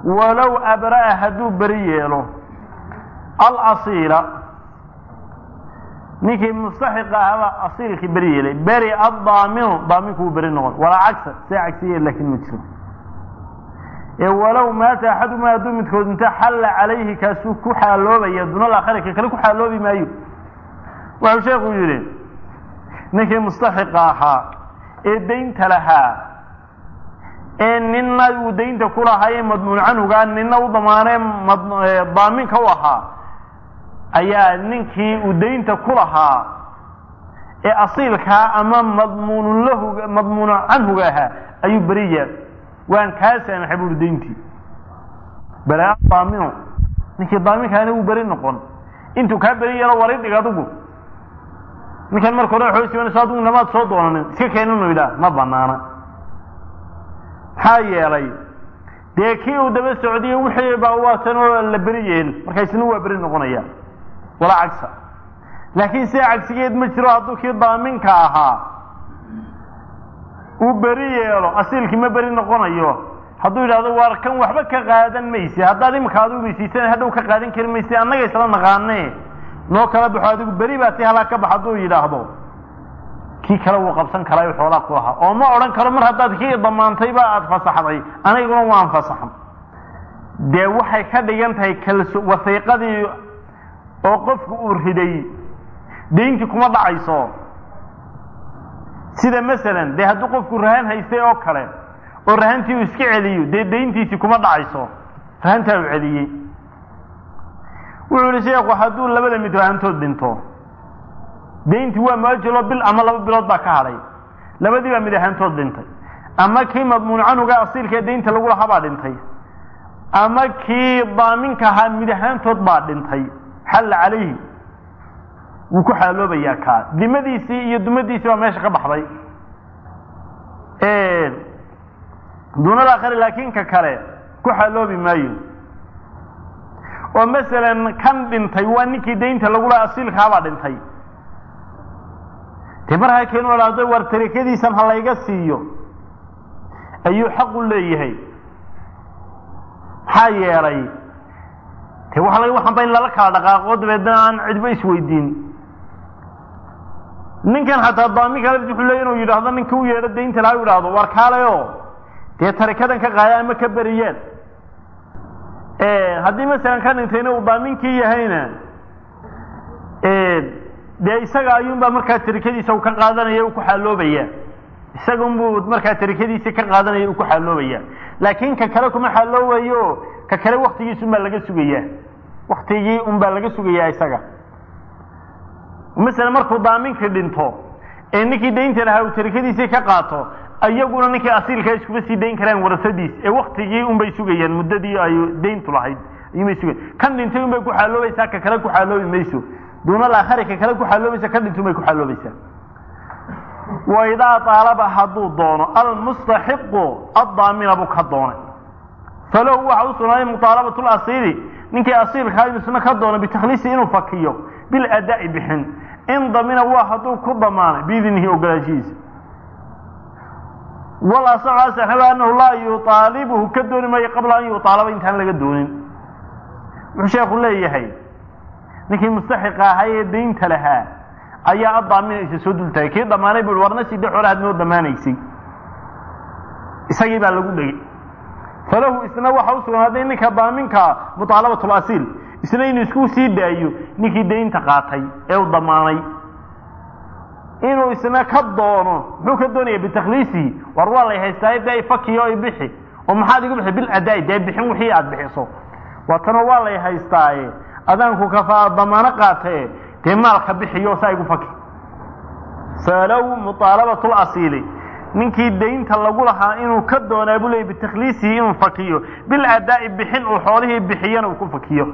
walow abra'a hadduu beri yeelo alasiila ninkii mustaxiqa ahaba asiilkii beri yeelay beri addaaminu daaminku wuu beri noqon walaa cagsa see cagsiye laakiin ma jiro ee walow maata axaduma hadduu midkood inta xalla calayhi kaasuu ku xaaloobaya duna laakhari ka kale ku xaaloobi maayo wuxuu sheekhu yidhi ninkii mustaxiqa ahaa ee daynta lahaa ee nina uu daynta ku lahaayee madmuun canhugaa nina u damaanee daaminka u ahaa ayaa ninkii uu daynta ku lahaa ee asiilkaa ama madmuunu lahu madmuunu canhuga ahaa ayuu beri yaal waan kaa saamaxay buuri dayntii balaa daaminu ninkii daaminkaana wuu beri noqon intuu kaa beri yeelo wari dhig adigu ninkan marka hore waxay sibanayso adigu namaad soo doonanin iska keeninu yidhaah ma banaana maxaa yeelay dee kii uu daba socdiyo wixii baa waatan oo la beri yeel marka isna waa beri noqonaya walaa cagsa laakiin sida cagsigeed ma jiro hadduu kii daaminka ahaa uu beri yeelo asiilkii ma beri noqonayo hadduu yidhahdo waar kan waxba ka qaadan mayse haddaad imika adigu maysiisan hadhow ka qaadan kari mayse annaga isla naqaane noo kala baxo adigu beri baa si halaa ka bax hadduu yidhaahdo kii kale wuu qabsan karaayo xoolaa ku ahaa oo ma odhan karo mar haddaad kii damaantayba aada fasaxday aniguna waan fasaxan dee waxay ka dhigan tahay kalso wasiiqadii oo qofku uu riday dayntii kuma dhacayso sida masalan dee hadduu qofku rahan haystay oo kale oo rahantii uu iska celiyo dee dayntiisii kuma dhacayso rahantaa uu celiyey wuxuu yihi sheekhu hadduu labada mid rahantood dhinto dayntii waa muajalo bil ama laba bilood baa ka hadhay labadii baa mid ahaantood dhintay ama kii madmuun canuga asiilka ee daynta lagu lahaa baa dhintay ama kii daaminka ahaa mid ahaantood baa dhintay xalla calayhi wuu ku xaaloobayaa kaa dimadiisii iyo dumadiisii baa meesha ka baxday duunada akhari laakiin ka kale ku xaaloobi maayo oo masalan kan dhintay waa ninkii daynta lagu lahaa asiilkaabaa dhintay dee markaa keenu dhahdo war tarikadiisan ha layga siiyo ayuu xaq u leeyahay maxaa yeelay de waxa laga waxanba in lala kala dhaqaaqo dabeedna aan cidba isweydiin ninkan xataa daaminka lafti wuxuu leeya inuu yidhaahdo ninka u yeedho daynta laha u yidhaahdo war kaalayo dee tarikadan ka qaada ama ka beriyeen haddii masalan ka dhintayna uu daaminkii yahayna dee isaga ayuunbaa markaa tarikadiisa u ka qaadanaya u ku xaaloobaya isaga unbuu markaa tarikadiisii ka qaadanaya u ku xaaloobaya laakiin ka kale kuma xaaloobayo ka kale waktigiisa unbaa laga sugayaa waktigii unbaa laga sugayaa isaga masalan markuu daaminkii dhinto ee ninkii daynta lahaa uu tarikadiisii ka qaato iyaguna ninkii asiilkaa iskuma sii dayn karaan warasadiis ee waktigii unbay sugayaan muddadii ay dayntu lahayd ayuunbay sugayan kan dhintay unbay ku xaaloobaysaa ka kale ku xaaloobi mayso duuna laakhari ka kale ku xaaloobaysa ka dhintun bay ku xaaloobaysaa wa idaa aalaba hadduu doono almustaxiqu addaamina buu ka doonay falahu waxa u sugnaaday muطaalabatu lasiili ninkii asiilkaa inusna ka doono bitakhliisi inuu fakiyo biladaa'i bixin in damina waa hadduu ku damaanay biidnihi ogolaashihiisa walasaxu asaxaba anahu laa yuaalibuhu ka dooni maayo qabla an yuaalaba intaan laga doonin wuxuu sheekhu leeyahay ninkii mustaxiqa ahaa ee daynta lahaa ayaa adaaminaysa soo dultaagay kii damaanay bu warna sidee xoole had noo damaanaysay isagii baa lagu dhegay falahu isna waxa u sugnaaday ninka daaminka muطaalabat lasiil isna inuu isku sii daayo ninkii daynta qaatay ee u damaanay inuu isna ka doono muxuu ka doonaya bitakhliisihi war waa lay haystaa de fakiyo i bixi oo maxaad igu bixi biladaai dee bixin wixii aad bixiso waatanoo waa lay haystaaye adaanku kafaa damaano qaatae dee maalka bixiyo saa igu faki falow muطaalabatu lasiili ninkii daynta lagu lahaa inuu ka doonaa buu leeyay bitakhliisihi inuu fakiyo biladaa'i bixin uu xoolihii bixiyana uu ku fakiyo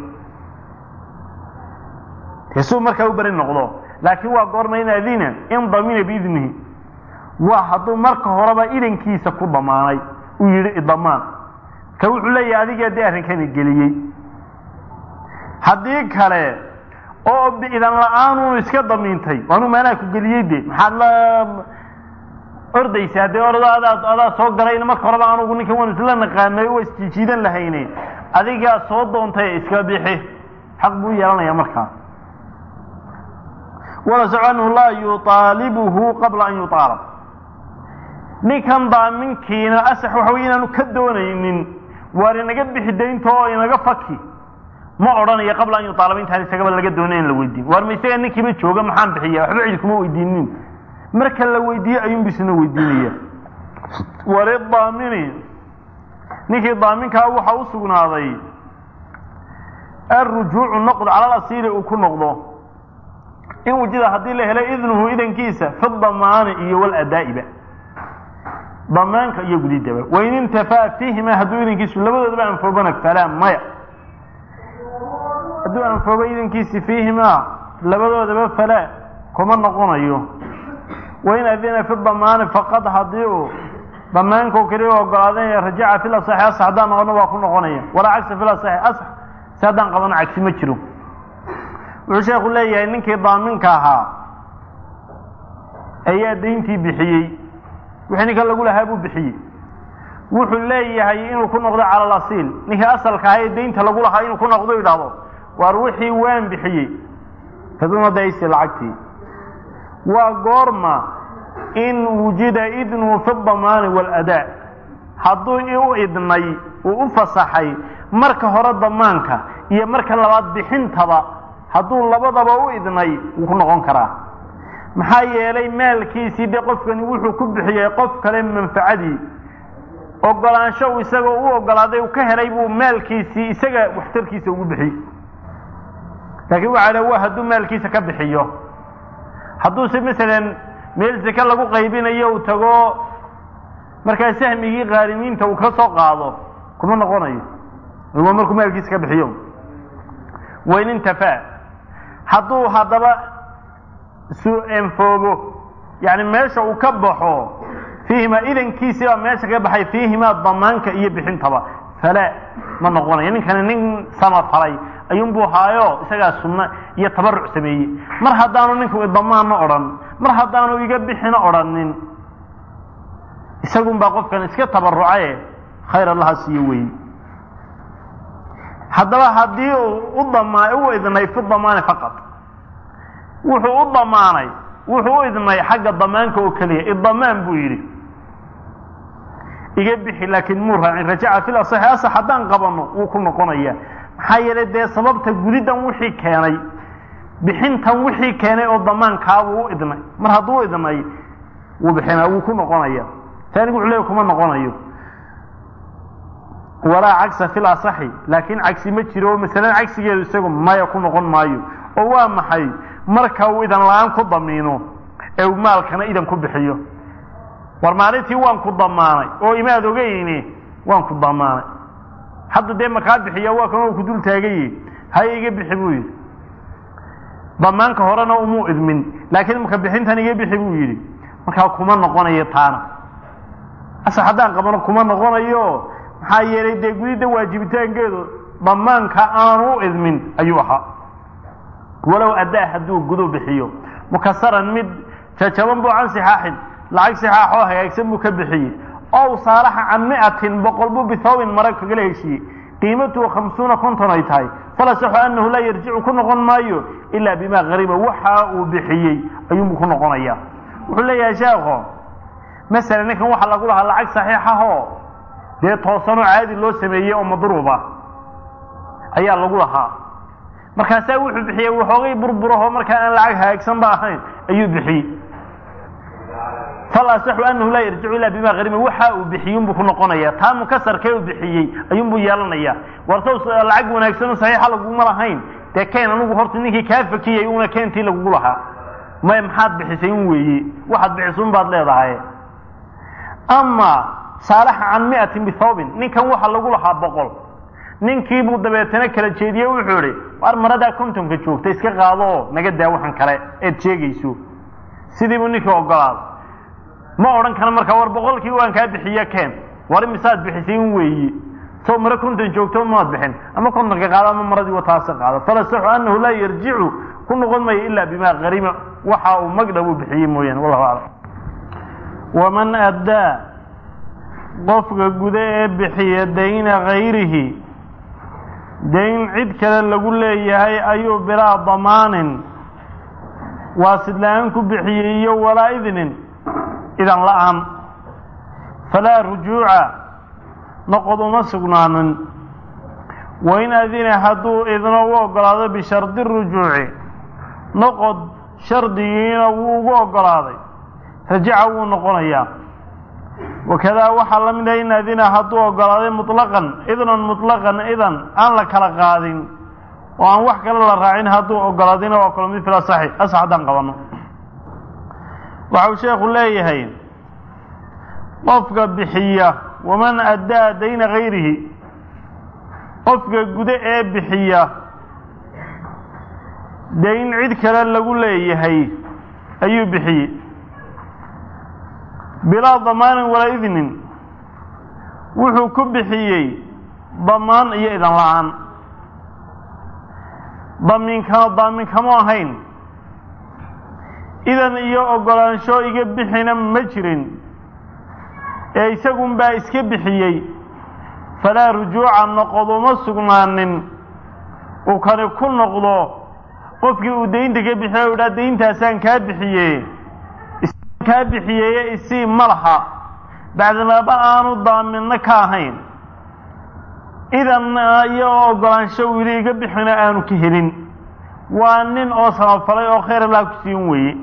dee suu markaa u beri noqdo laakiin waa goorma in adina in damina biidnihi waa hadduu marka horeba idankiisa ku damaanay uu yidhi idamaan ka wuxuu leeyahay adigaa dee arrinkani geliyey haddii kale oo idan la-aan uu iska damiintay waanu maanaa ku geliyey de maxaad la ordaysa haddee ordo adaa adaa soo galayna marka horeba anugu ninkan waan isla naqaanay waa isjiijiidan lahayne adigaa soo doontay iska bixi xaq buu yeelanaya markaa walasacu anhu laa yuaalibuhu qabla an yuaalab ninkan daaminkiina asax waxa wey inaanu ka doonaynin waar inaga bixi daynta oo inaga faki ma odhanayo qabla an yuaalaba intaan isagaba laga doonay in la weydiin waar ma isaga ninkiiba jooga maxaan bixiya waxba cidi kuma weydiinin marka la weydiiye ayuunbu isna weydiinaya walidaamini ninkii daaminkaa waxaa u sugnaaday alrujuucu noqd cala lasiiri uu ku noqdo in wujida haddii la helay idnuhu idankiisa fi damaani iyo waladaa'iba damaanka iyo gudidaba wain intafaa fiihima hadduu idankiisu labadoodaba anfoobana falaa maya hadduu anfoobo idankiisi fiihimaa labadoodaba falaa kuma noqonayo wain adina fi damaani faqad haddii uu damaanka keliya ogolaaday rajaca fi lasaxi asax haddaan noqono waa ku noqonaya walaa cagsa fi lasaxi asax si haddaan qabano cagsi ma jiro wuxuu sheekhu leeyahay ninkii daaminka ahaa ayaa dayntii bixiyey wixii ninka lagu lahaa buu bixiyey wuxuu leeyahay inuu ku noqdo cala alasiil ninkii asalka ahaa ee daynta lagu lahaa inuu ku noqdo yidhaahdo waar wixii waan bixiyey kaduna daysi lacagtii waa goorma in wujida idnuhu fi damaani waaladaa hadduu u idnay uu u fasaxay marka hore damaanka iyo marka labaad bixintaba hadduu labadaba u idnay wuu ku noqon karaa maxaa yeelay maalkiisii de qofkani wuxuu ku bixiyey qof kale manfacadii ogolaansho uu isagoo u ogolaaday uu ka helay buu maalkiisii isaga waxtarkiisa ugu bixiyey laakiin waxaa dha wa hadduu maalkiisa ka bixiyo hadduuse masalan meel seke lagu qaybinayo uu tago markaa sahmigii qaarimiinta uu ka soo qaado kuma noqonayo waa markuu maalkiisa ka bixiyo wain intafaa hadduu haddaba su-enfoobo yani meesha uu ka baxo fiihimaa idankiisii baa meesha ka baxay fiihimaa damaanka iyo bixintaba falaa ma noqonayo ninkani nin samafalay ayuunbuu haayo isagaa sunno iyo tabaruc sameeyey mar haddaanu ninku damaanna odhan mar haddaanu iga bixina odhanin isagun baa qofkan iska tabarucaye khayr allaha siiyo weeye haddaba haddii uu u damaa u idnay fi damaani faqad wuxuu u damaanay wuxuu u idnay xagga damaanka oo keliya idamaan buu yidhi iga bixi laakiin muu raacin rajaca fil asaxi asax haddaan qabano wuu ku noqonaya maxaa yeelay dee sababta gudidan wixii keenay bixintan wixii keenay oo damaankaabuu u idnay mar hadduu u idnay wuu bixinaa wuu ku noqonaya taanigu wuxuu leeya kuma noqonayo walaa cagsa fil asaxi laakiin cagsi ma jiro oo masalan cagsigeedu isagu maya ku noqon maayo oo waa maxay marka uu idan la-aan ku damiino ee uu maalkana idan ku bixiyo war maalintii waan ku damaanay oo imaad ogeyni waan ku damaanay hadda dee makaa bixiya waa kan ku dul taagaye haya iga bixi buu yidhi damaanka horena umuu idmin laakiin maka bixintan iga bixi buu yidhi markaa kuma noqonayo taana ase haddaan qabano kuma noqonayo maxaa yeelay dee gudidda waajibitaankeedu damaanka aanu u idmin ayuu ahaa walow addaa hadduu gudu bixiyo mukasaran mid jajaban buu can sixaaxin lacag sixaaxoo hagaagsan buu ka bixiyey ow saalaxa can miatin boqol buu bithawbin mara kagala heshiiyey qiimatuhu khamsuuna konton ay tahay falasaxu annahu laa yarjicu ku noqon maayo ilaa bimaa qariba waxa uu bixiyey ayuunbuu ku noqonaya wuxuu leeyahay sheekho masalan ninkan waxaa lagu lahaa lacag saxiixahoo dee toosanoo caadi loo sameeyey oo madruuba ayaa lagu lahaa markaasaa wuxuu bixiyey waxoogay burburaho markaa aan lacag hagaagsan ba ahayn ayuu bixiyey falasaxu anahu laa yarjicu ilaa bima harima waxa uu bixiyunbuu ku noqonaya taa mukasarkee uu bixiyey ayuunbuu yeelanaya warsaw lacag wanaagsanoo saxiixa laguma lahayn dee keen anugu horta ninkii kaa fakiyey una keentii lagugu lahaa may maxaad bixisay un weeye waxaad bixisun baad leedahay ama saalaxa can miatin bithawbin ninkan waxa lagu lahaa boqol ninkiibuu dabeetana kala jeediye wuxuu idhi war maradaa kontonka joogta iska qaado oo naga daa waxan kale eed sheegayso sidiibuu ninkii ogolaaday ma odhan kara markaa war boqolkii waan kaa bixiye keen war imisaad bixisay un weeye soo mare konton joogto maad bixin ama kontonka qaado ama maradii wataasa qaado falasaxu anahu laa yarjicu ku noqon mayo ilaa bimaa harima waxa uu magdha uu bixiyey mooyaane wallahu aclam waman addaa qofka guda ee bixiya dayna hayrihi dayn cid kale lagu leeyahay ayuu bilaa damaanin waasid la-aan ku bixiyey iyo walaa idnin idan la-aan falaa rujuuca noqod uma sugnaanin wain adina hadduu idno u oggolaado bishardi rujuuci noqod shardigiina wuu ugu oggolaaday rajaca wuu noqonayaa wakadaa waxaa la mid ah in adina hadduu oggolaaday mutlaqan idnan mutlaqan idan aan la kala qaadin oo aan wax kale la raacin hadduu oggolaadina waa kalo mid fil asaxi asax haddaan qabanno waxa uu sheekhu leeyahay qofka bixiya waman addaa dayna hayrihi qofka guda ee bixiya dayn cid kale lagu leeyahay ayuu bixiyey bilaa damaanin walaa idnin wuxuu ku bixiyey damaan iyo idan la-aan damiinka daaminkamo ahayn idan iyo oggolaansho iga bixina ma jirin ee isagun baa iska bixiyey falaa rujuuca noqod uma sugnaanin uu kani ku noqdo qofkii uu daynta ka bixiya u idhaa dayntaasaan kaa bixiye kaa bixiyeye isii ma laha bacdamaaba aanu daaminno ka ahayn idan iyo oggolaansho wili iga bixina aanu ka helin waa nin oo samafalay oo khayr allah ku siin weeye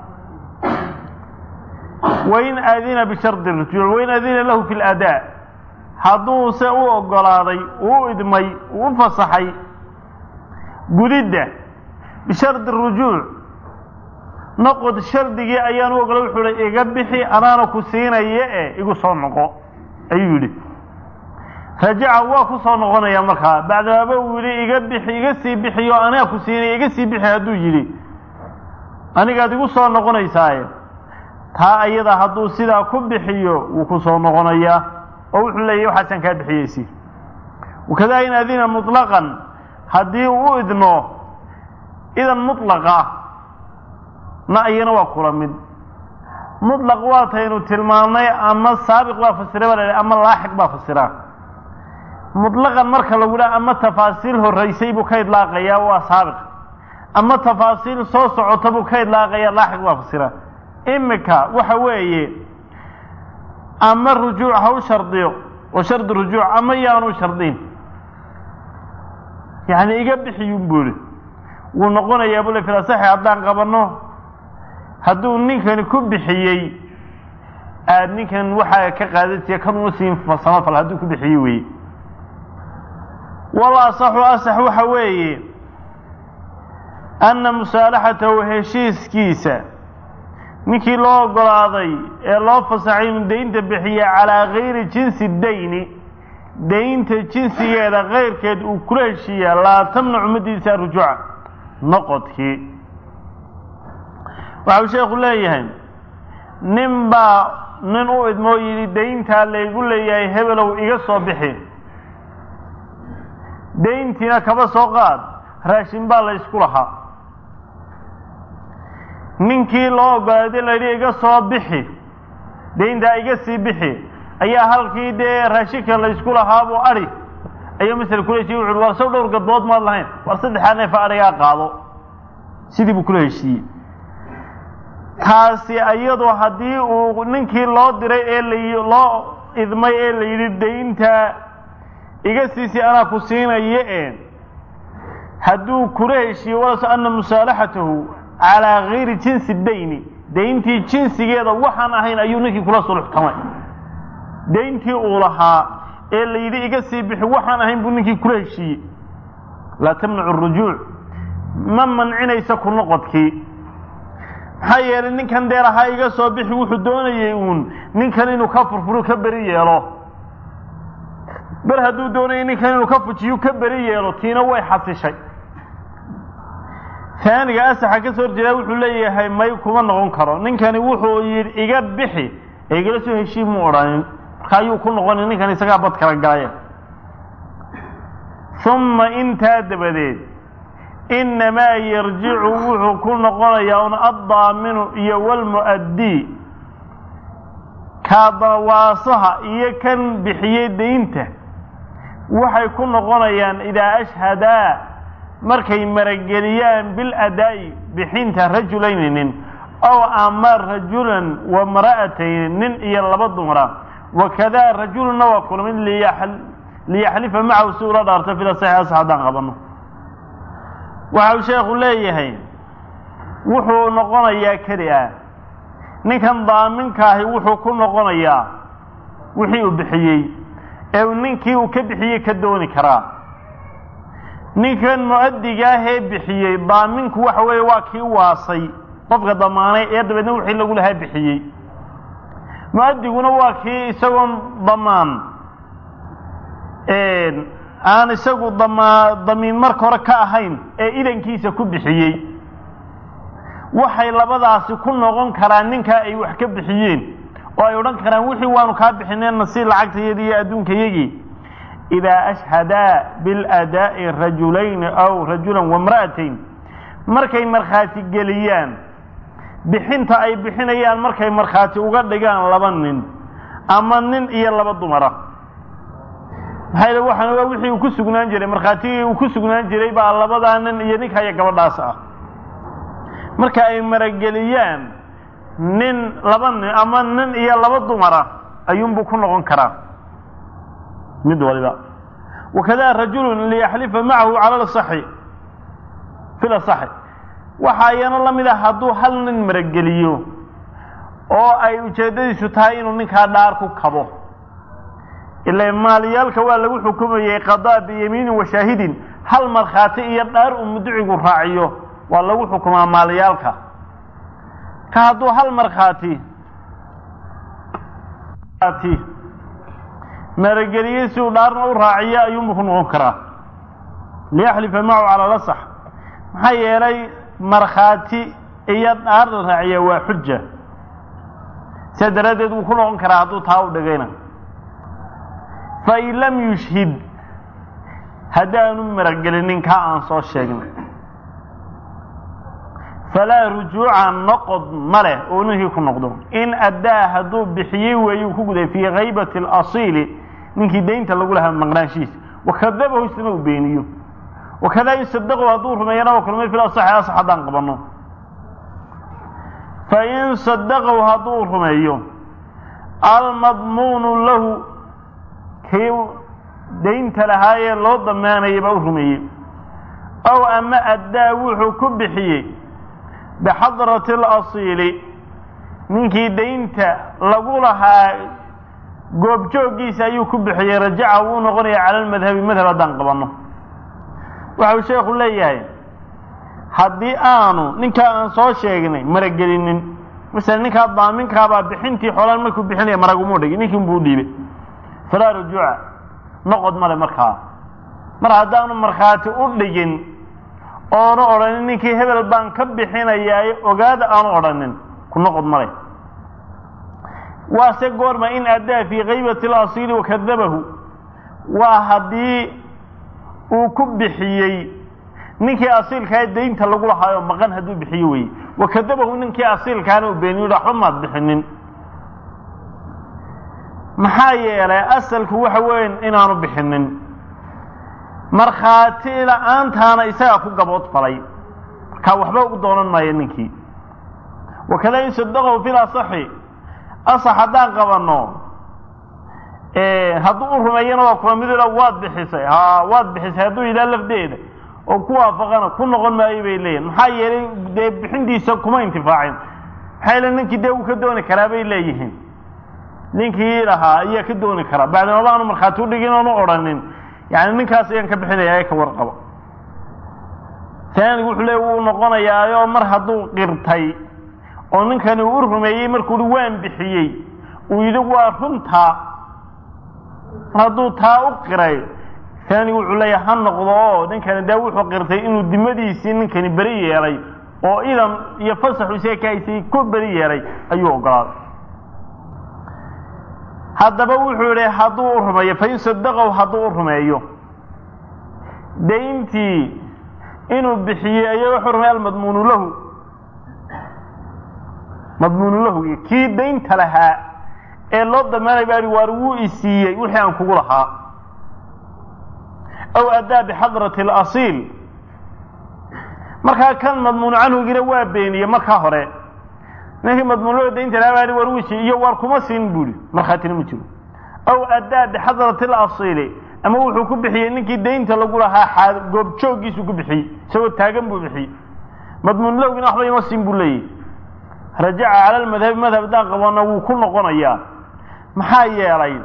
wain aadina bishardi rujuuc wain aadina lahu fi ladaa hadduuse u oggolaaday uu idmay uu u fasaxay gudidda bishardi rujuuc noqod shardigii ayaan u ogolay wuxuu hi iga bixi anaana ku siinaya e igu soo noqo ayuu yidhi rajaca waa ku soo noqonaya markaa bacdamaaba uu yidhi iga bixi iga sii bixiyo anaa ku siinaya iga sii bixi hadduu yidhi anigaad igu soo noqonaysaaye taa ayada hadduu sidaa ku bixiyo wuu ku soo noqonayaa oo wuxuu leeyahy waxaasaan kaa bixiyeysi wakadaa in adina mutlaqan haddii uu u idno idan mutlaqa na iyana waa kula mid mutlaq waataynu tilmaamnay ama saabiq baa fasira baa la ama laaxiq baa fasira mutlaqan marka lagu dhaha ama tafaasiil horeysay buu ka idlaaqayaa waa saabiq ama tafaasiil soo socota buu ka idlaaqayaa laaxiq baa fasira imika waxa weeye ama rujuuc ha u shardiyo oo shardi rujuuc ama yaanu shardin yacni iga bixiyun buu ihi wuu noqonayaa bule filasaxi haddaan qabanno hadduu ninkani ku bixiyey aad ninkan waxaa ka qaadatiya kan uma siin samafal hadduu ku bixiyey weeye wal asaxu asax waxa weeye anna musaalaxatahu heshiiskiisa ninkii loo oggolaaday ee loo fasaxay inuu daynta bixiya calaa gayri jinsi dayni daynta jinsigeeda kayrkeed uu kula heshiiyaa laa tamnacu madiisa rujuuca noqodkii waxau sheekhu leeyahay nin baa nin u idmoo yidhi dayntaa laygu leeyahay hebelow iga soo bixi dayntiina kaba soo qaad raashin baa la ysku lahaa ninkii loo ogolaaday layidhi iga soo bixi dayntaa iga sii bixi ayaa halkii dee raashinka la ysku lahaabuu adhi ayuu masel kula heshiye wuxu war sow dhowr gadbood maad lahayn war saddexaa neefa adhigaa qaado sidii buu kula heshiiyey taasi iyadu haddii uu ninkii loo diray ee la loo idmay ee la yidhi daynta iga siisi anaa ku siinaye e hadduu kula heshiiye walaso ana musaalaxatahu calaa gayri jinsi dayni dayntii jinsigeeda waxaan ahayn ayuu ninkii kula suluxtamay dayntii uu lahaa ee la yidhi iga sii bixi waxaan ahayn buu ninkii kula heshiiyey laa tamnacu rujuuc ma mancinaysa ku noqodkii maxaa yeelay ninkan dee lahaa iga soo bixi wuxuu doonayey uun ninkan inuu ka furfuro ka beri yeelo ber hadduu doonayay ninkan inuu ka fujiyo ka beri yeelo tiina way xasishay taaniga asaxa ka soo horjeedaa wuxuu leeyahay may kuma noqon karo ninkani wuxuu yidhi iga bixi ee igala soo heshii mu odhanin marka ayuu ku noqonay ninkan isagaa bad kala galaya uma intaa dabadeed innamaa yarjicu wuxuu ku noqonayaa un addaaminu iyo walmu'addii kaadawaasaha iyo kan bixiyey daynta waxay ku noqonayaan idaa ashhadaa markay marageliyaan biladaa'i bixinta rajulayni nin ow ama rajulan wa mara'atayni nin iyo laba dumara wakadaa rajulunna waa kulmid liyaxlifa macahu si ula dhaarto fida saxiixas haddaan qabanno waxa uu sheekhu leeyahay wuxuu noqonayaa keli ah ninkan daaminka wuxuu ku noqonayaa wixii uu bixiyey ee ninkii uu ka bixiyey ka dooni karaa ninkan mu-adiga ahee bixiyey daaminku waxa weeye waa kii waasay qofka damaanay ee dabeedna wixii lagu lahaa bixiyey mu-adiguna waa kii isagoon damaan aan isagu dama damiin marka hore ka ahayn ee idankiisa ku bixiyey waxay labadaasi ku noqon karaan ninkaa ay wax ka bixiyeen oo ay odhan karaan wixii waanu kaa bixineenna si lacagtayadi iyo adduunkayagii idaa ashhadaa biladaa'i rajulayni aw rajulan wamra'atayn markay markhaati geliyaan bixinta ay bixinayaan markay markhaati uga dhigaan laba nin ama nin iyo laba dumara maxaa yidhi waxaan ogaa wixii uu ku sugnaan jiray markhaatigii uu ku sugnaan jiray baa labadaa nin iyo ninka iyo gabadhaas ah marka ay marageliyaan nin laba nin ama nin iyo laba dumara ayuunbuu ku noqon karaa mid waliba wakada rajulun liyaxlifa macahu cala lasaxi fi lasaxi waxaa iyana la mid ah hadduu hal nin marageliyo oo ay ujeeddadiisu tahay inuu ninkaa dhaar ku kabo ila maaliyaalka waa lagu xukumayey qadaa biyamiinin wa shaahidin hal markhaati iyo dhaar uu mudicigu raaciyo waa lagu xukumaa maaliyaalka ka hadduu hal markhaati marageliyey si uu dhaarna u raaciyo ayuunbu ku noqon karaa liyaxlifa macahu cala lasax maxaa yeelay markhaati iyo dhaar la raaciya waa xuja sidaa daraaddeed wuu ku noqon karaa hadduu taa u dhigayna fain lam yushhid haddaanu maragelinin kaa aan soo sheegnay falaa rujuuca noqod ma leh oo ninkii ku noqdo in addaa hadduu bixiyey weeyuu ku guday fii kaybati alasiili ninkii daynta lagu lahaa maqnaanshihiisa wakadabahu isna uu beeniyo wakadaa in sadaqu hadduu rumeeyana waa kulmay fil asaxi asax haddaan qabanno fain sadaqahu hadduu rumeeyo almadmuunu lahu kii daynta lahaayee loo damaanayay baa u rumeeyey ow ama addaa wuxuu ku bixiyey bixadrati alasiili ninkii daynta lagu lahaa goobjooggiisa ayuu ku bixiyey rajaca wuu noqonaya cala almadhabi madhab haddaan qabanno waxau sheekhu leeyahay haddii aanu ninkaa aan soo sheegnay maragelinin masala ninkaa daaminkaabaa bixintii xoolaan markuu bixinaya maragumuu dhigay ninkii unbuu dhiibay falaa rujuuca noqod male markaa mar haddaanu markhaati u dhigin oonu odhanin ninkii hebel baan ka bixinayaaye ogaada aanu odhanin ku noqod male waase goorma in addaa fii kaybati alasiili wakadabahu waa haddii uu ku bixiyey ninkii asiilkaa daynta lagu lahaayo maqan hadduu bixiyo weye wakadabahu ninkii asiilkaana uu beeniyo waxba maad bixinin maxaa yeelay asalku waxa weyn inaanu bixinin markhaati la-aantaana isagaa ku gabood falay markaa waxba u doonan maayo ninkii wakada in sadaqahu fil asaxi asax haddaan qabanno hadduu u rumeeyana waa kula mid waad bixisay ha waad bixisay hadduu yidhaha lafdeeda oo ku waafaqana ku noqon maayo bay leeyihin maxaa yeelay dee bixintiisa kuma intifaacin maxaa yeele ninkii dee uu ka dooni karaa bay leeyihiin ninkii lahaa ayaa ka dooni karaa bacdamaba aanu markhaati udhigin oonu odhanin yani ninkaas ayaan ka bixinaya ee ka warqabo taanigu wuxuu leey wuu noqonayaayoo mar hadduu qirtay oo ninkani uu u rumeeyey markuu hi waan bixiyey uu yidhi waa runtaa mar hadduu taa u qiray taanigu wuxuu leeya ha noqdo oo ninkani dee wuxuu qirtay inuu dimadiisii ninkani beri yeelay oo idan iyo fasaxu isaga ka haysay ku beri yeelay ayuu ogolaaday haddaba wuxuu yidhi hadduu u rumeeyo fain sadaqahu hadduu u rumeeyo dayntii inuu bixiyey ayaa wuxuu rumeey almadmuunu lahu madmuunu lahu kii daynta lahaa ee loo damaanay baa waar wuu isiiyey wixii aan kugu lahaa aw addaa bixadrati alasiil markaa kan madmuunu canhugina waa beeniyey markaa hore ninkii madmuunloo daynta lahaa baa war wuu isiiyey iyo waar kuma siin buuhi markhaatina ma jiro aw addaa bixadrati alasiili ama wuxuu ku bixiyey ninkii daynta lagu lahaa goobjooggiisu ku bixiyey isagoo taagan buu bixiyey madmuunlowgina waxba ima siin buu leeyahy rajaca cala lmadhabi madhab haddaan qabana wuu ku noqonayaa maxaa yeelay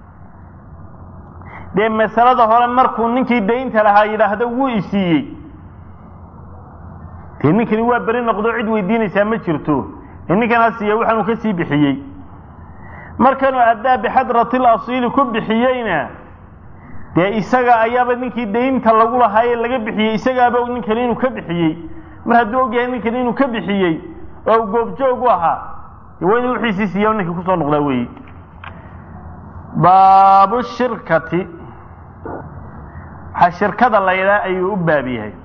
dee masalada hore markuu ninkii daynta lahaa yidhaahdo wuu isiiyey dee ninkani waa beri noqdo cid weydiinaysaa ma jirto ee ninkan ha siiya waxaanuu ka sii bixiyey markanuu addaa bixadrati lasiili ku bixiyeyna dee isaga ayaaba ninkii daynta lagu lahaa ee laga bixiyey isagaaba ninkani inuu ka bixiyey mar hadduu ogyahay ninkani inuu ka bixiyey oo u goobjoog u ahaa dee waa inuu wixiisii siiya ninkii kusoo noqdaa weeye baabu shirkati waxaa shirkada la yidhaha ayuu u baab yahay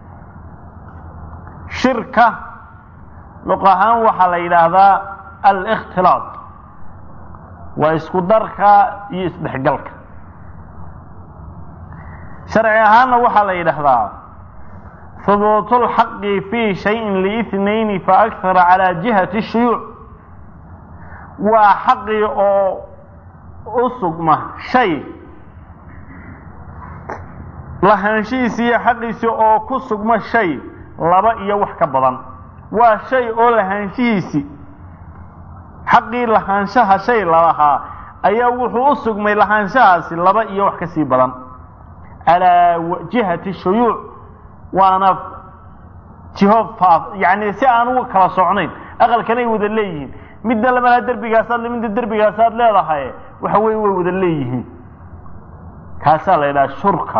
shirka luq ahaan waxaa la yidhaahdaa alikhtilaaq waa isku darka iyo isdhexgalka sharci ahaanna waxaa la yidhaahdaa hubuutu lxaqi fii shayin liithnayni faakthara calaa jihati shuyuuc waa xaqii oo u sugma shay lahaanshihiisi iyo xaqiisi oo ku sugma shay laba iyo wax ka badan waa shay oo lahaanshihiisi xaqii lahaanshaha shay lalahaa ayaa wuxuu u sugmay lahaanshahaasi laba iyo wax ka sii badan calaa jihati shuyuuc waana jiho faaf yacni si aan uga kala socnayn aqalkanay wada leeyihiin midna lamalaa derbigaasaad le midna derbigaasaad leedahay waxa weye way wada leeyihiin kaasaa la yidhaha shurka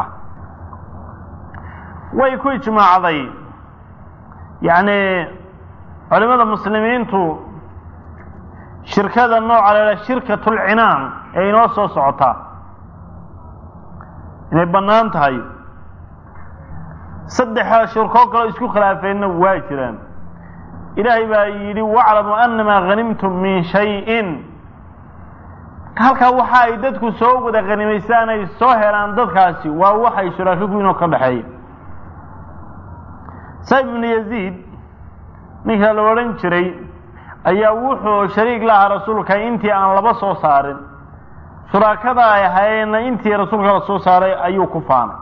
way ku ijmaacday yacni culimada muslimiintu shirkada nooca la yidhaha shirkat lcinaan ee inoo soo socotaa inay bannaan tahay saddexa shirkoo kaleo isku khilaafeenna waa jiraan ilaahay baa yidhi waclamu anamaa hanimtum min shayin halkaa waxa ay dadku soo wada khanimaystaan ay soo helaan dadkaasi waa waxay shuraako kuwiinoo ka dhexeeya saib ibnu yaziid ninka la odhan jiray ayaa wuxuu shariik lahaa rasuulka intii aan laba soo saarin shuraakada ay ahaayeenna intii rasuulka la soo saaray ayuu ku faanay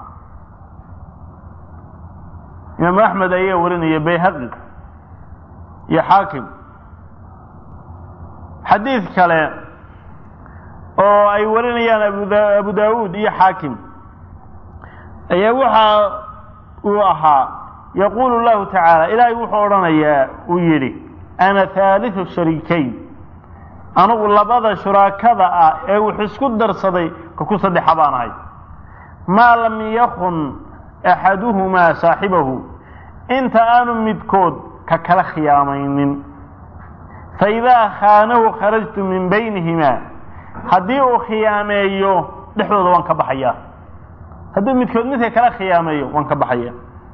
imaamu axmed ayaa warinaya bayhaqi iyo xaakim xadiid kale oo ay warinayaan abu daawuud iyo xaakim ayaa waxa uu ahaa yaquulu llahu tacaala ilaahay wuxuu odhanayaa uu yidhi ana haaliu shariikayn anugu labada shuraakada ah ee wux isku darsaday ka ku saddexa baan ahay maa lam yakun axaduhumaa saaxibahu inta aanu midkood ka kala khiyaamaynin faidaa khaanahu kharajtu min baynihimaa haddii uu khiyaameeyo dhexdooda waan ka baxayaa hadduu midkood midka kala khiyaameeyo waan ka baxaya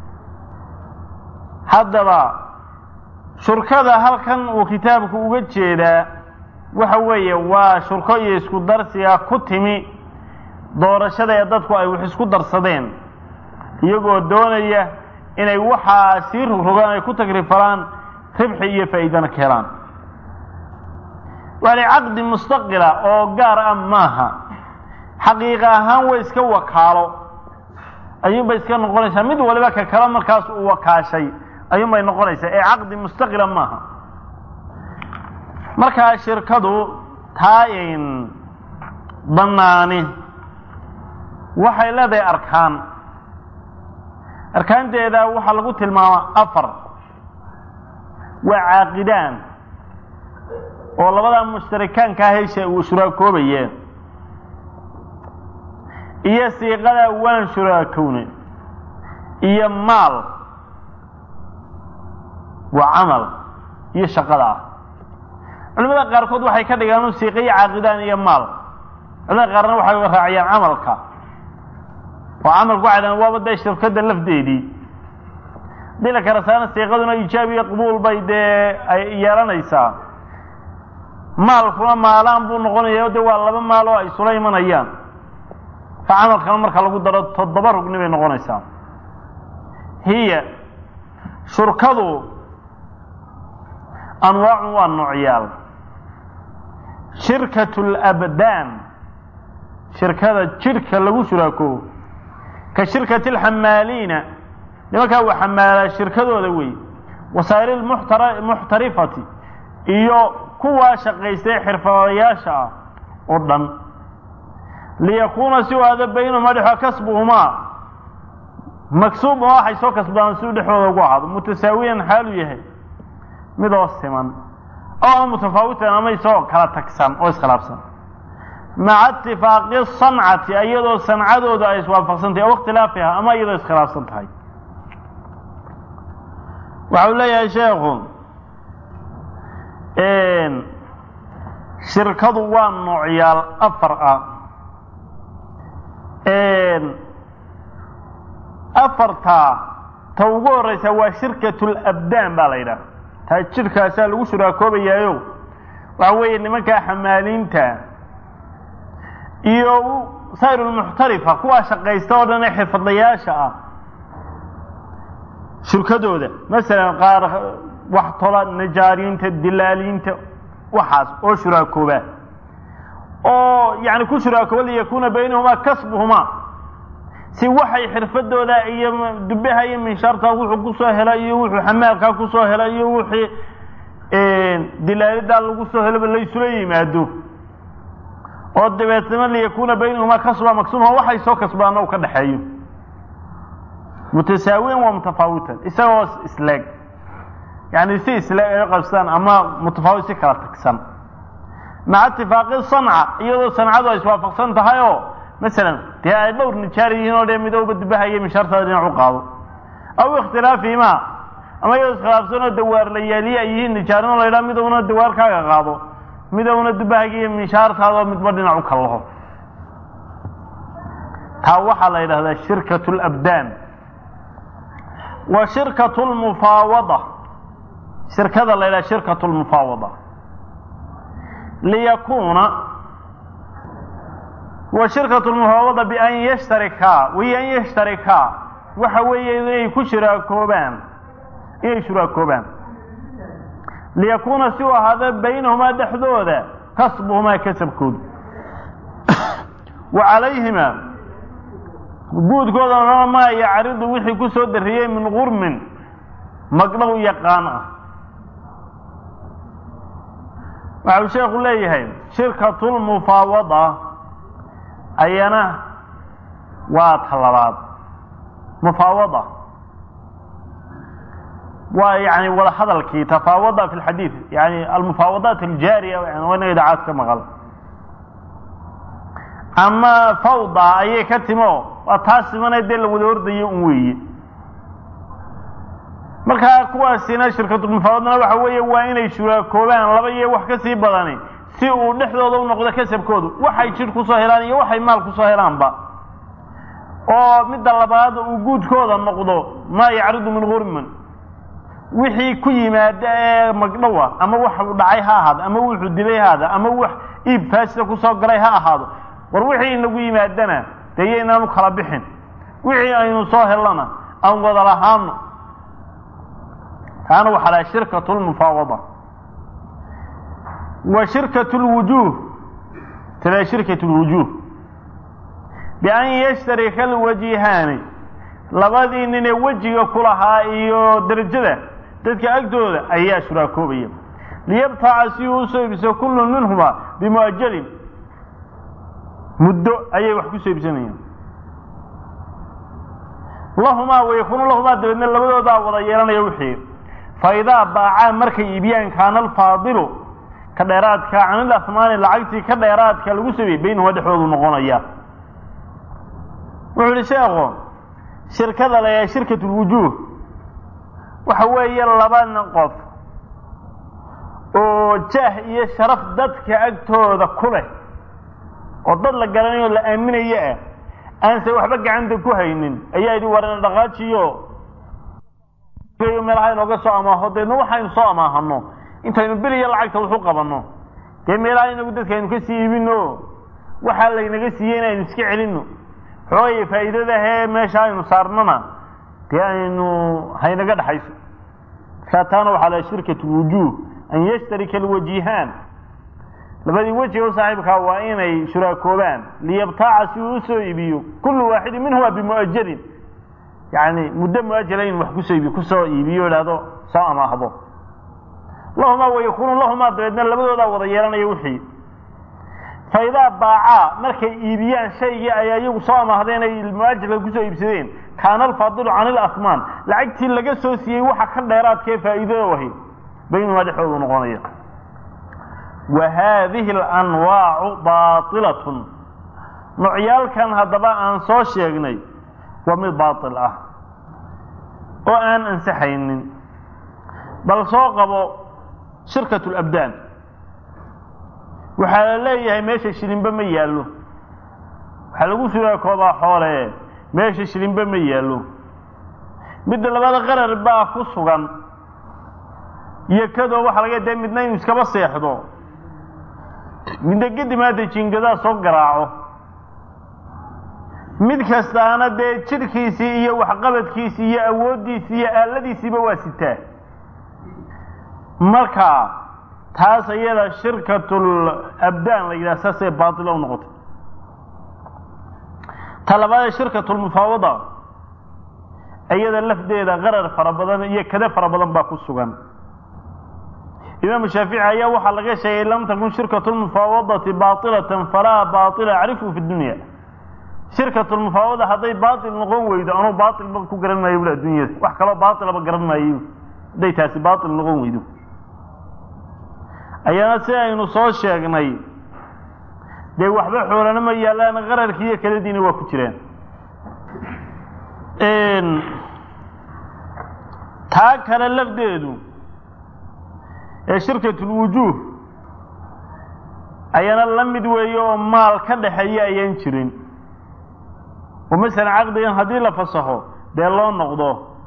haddaba shurkada halkan uu kitaabku uga jeedaa waxa weeye waa shurko iyo isku darsiga ku timi doorashada ee dadku ay wax isku darsadeen iyagoo doonaya inay waxaa sii rogrogaan ay ku tagrifalaan ribxi iyo faa'iidana ka helaan waali caqdi mustaqila oo gaar ah maaha xaqiiqa ahaan way iska wakaalo ayuunbay iska noqonaysaa mid waliba ka kale markaas uu wakaashay ayuunbay noqonaysaa ee caqdi mustaqila maaha markaa shirkadu taayn bannaani waxay leedahay arkaan arkaanteeda waxaa lagu tilmaamaa afar waa caaqidaan oo labadaa mushtarikaankaa hesha uu shuraakoobayeen iyo siiqadaa waan shuraakowne iyo maal waa camal iyo shaqada ah culimada qaarkood waxay ka dhigaan u siiqa iyo caaqidaan iyo maal culimada qaarna waxay raaciyaan camalka oo camalku waxay dhahan waaba dee shirkadda lafdeedii hadii la kala saarna siiqaduna ijaab iyo qabuul bay dee ay yeelanaysaa maalkuna maalaan buu noqonaya de waa laba maal oo ay isula imanayaan fa camalkana marka lagu daro toddoba rugni bay noqonaysaa hiya shurkadu anwaacun waa noocyaal shirkat labdaan shirkada jidhka lagu shuraakoobo ka shirkati alxamaaliina nimankaa uu xamaalaa shirkadooda wey wasaa'il muxtarifati iyo kuwaa shaqaystay xirfadayaasha ah oo dhan liyakuuna si u aada baynahuma dhexo kasbuhumaa maksuub oo waxay soo kasbadaan si u dhexdooda ugu ahaado mutasaawiyan xaalu yahay midoo siman oo mutafaawitan ama isagoo kala tagsan oo iskhilaafsan maca itifaaqi sancati iyadoo sancadooda ay iswaafaqsan tahay o ikhtilaafiha ama iyadoo iskhilaafsan tahay waxa uu leeyahay sheekhu shirkadu waa noocyaal afar ah afartaa ta ugu horeysa waa shirkat labdaan baa la yidhaha taa jidhkaasaa lagu shuraakoobayaayo waxa weeye nimankaa xamaaliinta iyo saa'ir lmuxtarifa kuwaa shaqaysta oo dhan ee xirfadlayaasha ah shirkadooda masalan qaar wax tola najaariinta dilaaliinta waxaas oo shuraakooba oo yani ku shuraakooba liyakuuna baynahumaa kasbuhumaa si waxay xirfadooda iyo dubaha iyo minshaarta wuxuu kusoo hela iyo wuxuu xamaalkaa kusoo hela iyo wixii dilaalidaa lagu soo helaba laysula yimaado oo dabeetna liyakuuna baynahumaa kasba maksuma waxay soo kasbaana u ka dhexeeyo mutasaawiyan waa mutafaawitan isagoo isleeg yani si isleeg ay qabstaan ama mutafaawit si kala tagsan maca itifaaqi sanca iyadoo sancadu ay iswaafaqsan tahay oo masalan dee ay dhowr nijaar yihiin oo dee midowba dubahaya mishaartaada dhinac u qaado aw ikhtilaafihimaa ama iyadoo iskhilaafsan oo dawaarlayaaliye ay yihiin nijaarin oo la ydhaha midowna dawaarkaaga qaado midowna dubahaga iyo mishaartaadoo midba dhinac u kallaho taa waxaa la yidhahdaa shirkat labdaan wa shirkat lmufaawada shirkada la yidhaha shirkat lmufaawada liyakuuna wa shirkat lmufaawada bian yashtarikaa wiyo an yashtarikaa waxa weeye inay ku shuraakoobaan inay shuraakoobaan liyakuuna si u ahaada baynahumaa dhexdooda kasbuhumaa kasabkooda wa calayhima guudkoodana maa yacridu wixii ku soo dariyey min gurmin magdhow yaqaan ah waxa uu sheekhu leeyahay shirkatulmufaawada ayana waa talabaad mufaawada waa yani wada hadalkii tafaawada fi lxadiid yani almufaawadaat aljaariya waa inaga idacaad ka maqal ama fawda ayay ka timo waa taas imana dee la wada ordayo un weeye markaa kuwaasina shirkatulmufaawadana waxa weeye waa inay shuraakoobaan laba iyo wax ka sii badani si uu dhexdooda u noqdo kasabkoodu waxay jidh kusoo helaan iyo waxay maal kusoo helaanba oo midda labaad uu guudkooda noqdo maa yacridu min gurman wixii ku yimaada ee magdhowa ama waxu dhacay ha ahaado ama wuxuu dilay ha ahaado ama wax iib faasida kusoo galay ha ahaado war wixii inagu yimaadana dee iyo inaanu kala bixin wixii aynu soo hellana aan wada lahaano taana waxaa laha shirkat lmufaawada wa shirkat lwujuuh tala shirkat lwujuuh bian yashtarika alwajihaani labadii ninee wejiga ku lahaa iyo derajada dadka agtooda ayaa shuraakoobaya liyabtaca si uu usoo iibso kullu minhuma bimuajalin muddo ayay wax kusoo iibsanayaan lahumaa wayakuunu lahumaa dabeedna labadoodaa wada yeelanaya wixii fa idaa baacaa markay iibiyaan kaana alfaadilu ka dheeraadka can ilahmaani lacagtii ka dheeraadka lagu sameeyey baynahuma dhexdoodu noqonaya wuxuu yihi sheekhu shirkada la shirkat lwujuuh waxa weeye laba qof oo jaah iyo sharaf dadka agtooda ku leh oo dad la garanayo o la aaminayo ah aanse waxba gacanta ku haynin ayaa yidhi warana dhaqaajiyo meelaha inooga soo amaaho deedna waxaynu soo amaahano intaynu beliya lacagta waxu qabanno dee meelaha inagu dadka aynu ka sii iibino waxaa laynaga siiyey in aynu iska celino xoogaya faa'iidadahee meesha aynu saarnona dee aynu haynaga dhexayso markaa taana waxaa laha shirkat lwujuuh an yashtarika alwajihaan labadii wejiga u saaxiibkaa waa inay shuraakoobaan liyabtaaca si uu usoo iibiyo kullu waaxidin minhuma bimu'ajalin yani muddo muajala in wax kusoo iibiyo kusoo iibiyo idhaahdo soo amaahdo lahumaa wayakuunu lahumaa dabeedna labadoodaa wada yeelanaya wixii fa idaa baacaa markay iibiyaan shaygii ay iyagu soo amaahdeen ay muajalka kusoo iibsadeen kaana alfaadilu can ilasmaan lacagtii laga soo siiyey waxa ka dheeraadkae faa'iidado ahi baynumaa dhexdoodu noqonaya wa haadihi alanwaacu baailatun noocyaalkan haddaba aan soo sheegnay waa mid baatil ah oo aan ansaxaynin bal soo qabo shirkat labdaan waxaa la leeyahay meesha shilinba ma yaallo waxaa lagu suraakoodaa xoole meesha shilinba ma yaallo midda labada qarar baa ku sugan iyo kadoo waxaa laga dee midna inuu iskaba seexdo midna kadib hadda jingadaa soo garaaco mid kastaana dee jidhkiisii iyo waxqabadkiisii iyo awooddiisii iyo aaladiisiiba waa sitaa marka taas iyada shirkatul abdaan la yidhaha saasay baatilo u noqotay ta labaadee shirkatulmufaawada iyada lafdeeda qarar fara badan iyo kade fara badan baa ku sugan imaamu shaafici ayaa waxaa laga sheegay lam takun shirkatu lmufaawadati baailatan falaa baaila acrifu fi dunya shirkatulmufaawada hadday baail noqon weydo anuu baailba ku garan maayo bula addunyada wax kaloo baailaba garan maayo hadday taasi baail noqon weydo ayaana si aynu soo sheegnay dee waxba xoolana ma yaallaan qararkii iyo kaladiina waa ku jiraan taa kale lafdeedu ee shirkatulwujuuh ayana la mid weeye oo maal ka dhaxeeya ayaan jirin oo masalan caqdigan haddii la fasaxo dee loo noqdo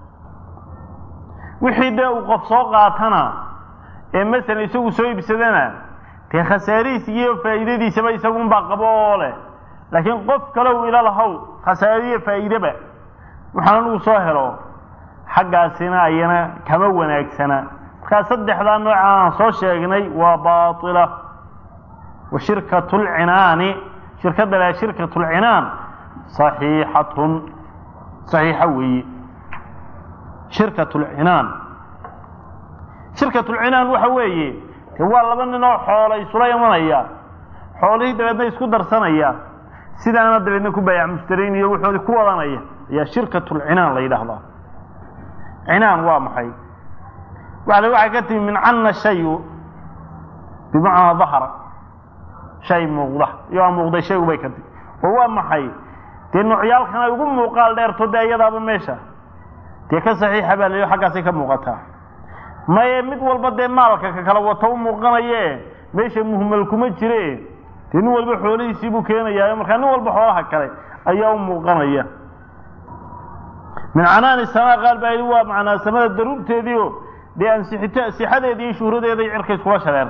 wixii dee uu qof soo qaatana ee masalan isagu soo iibsadana dee khasaarihiis iyo faa'iidadiisaba isagunbaa qabo oo leh laakiin qof kale uu ila lahow khasaariyo faa'iideba waxaan anugu soo helo xaggaasina ayana kama wanaagsana markaa saddexdaa nooca aan soo sheegnay waa baatila wa shirkatu lcinaani shirkadda laa shirkatu lcinaan saxiixatun saxiixa weeye shirkatu lcinaan shirkatulcinaan waxa weeye de waa laba nin oo xoola isula imanaya xoolihii dabeedna isku darsanaya sidaana dabeedna ku baayac mushtariin iyo wuxoodii ku wadanaya ayaa shirkatulcinaan la yidhaahdaa cinaan waa maxay waxa waxay ka timi min canna shayu bimacnaa dahara shay muuqda iyo aa muuqday shaygu bay ka timi oo waa maxay dee noocyaalkan ay ugu muuqaal dheerto dee iyadaaba meesha dee ka saxiixa baa layihi xaggaasay ka muuqataa maye mid walba dee maalka ka kala wato u muuqanaye meesha muhmal kuma jire dee nin walba xoolihiisii buu keenayaa markaa nin walba xoolaha kale ayaa u muuqanaya min canaani samaa qaal baa yidhi waa macnaa samada daruurteediio dee ansixita sixadeeda iyo shuhradeeda cirka iskula shareer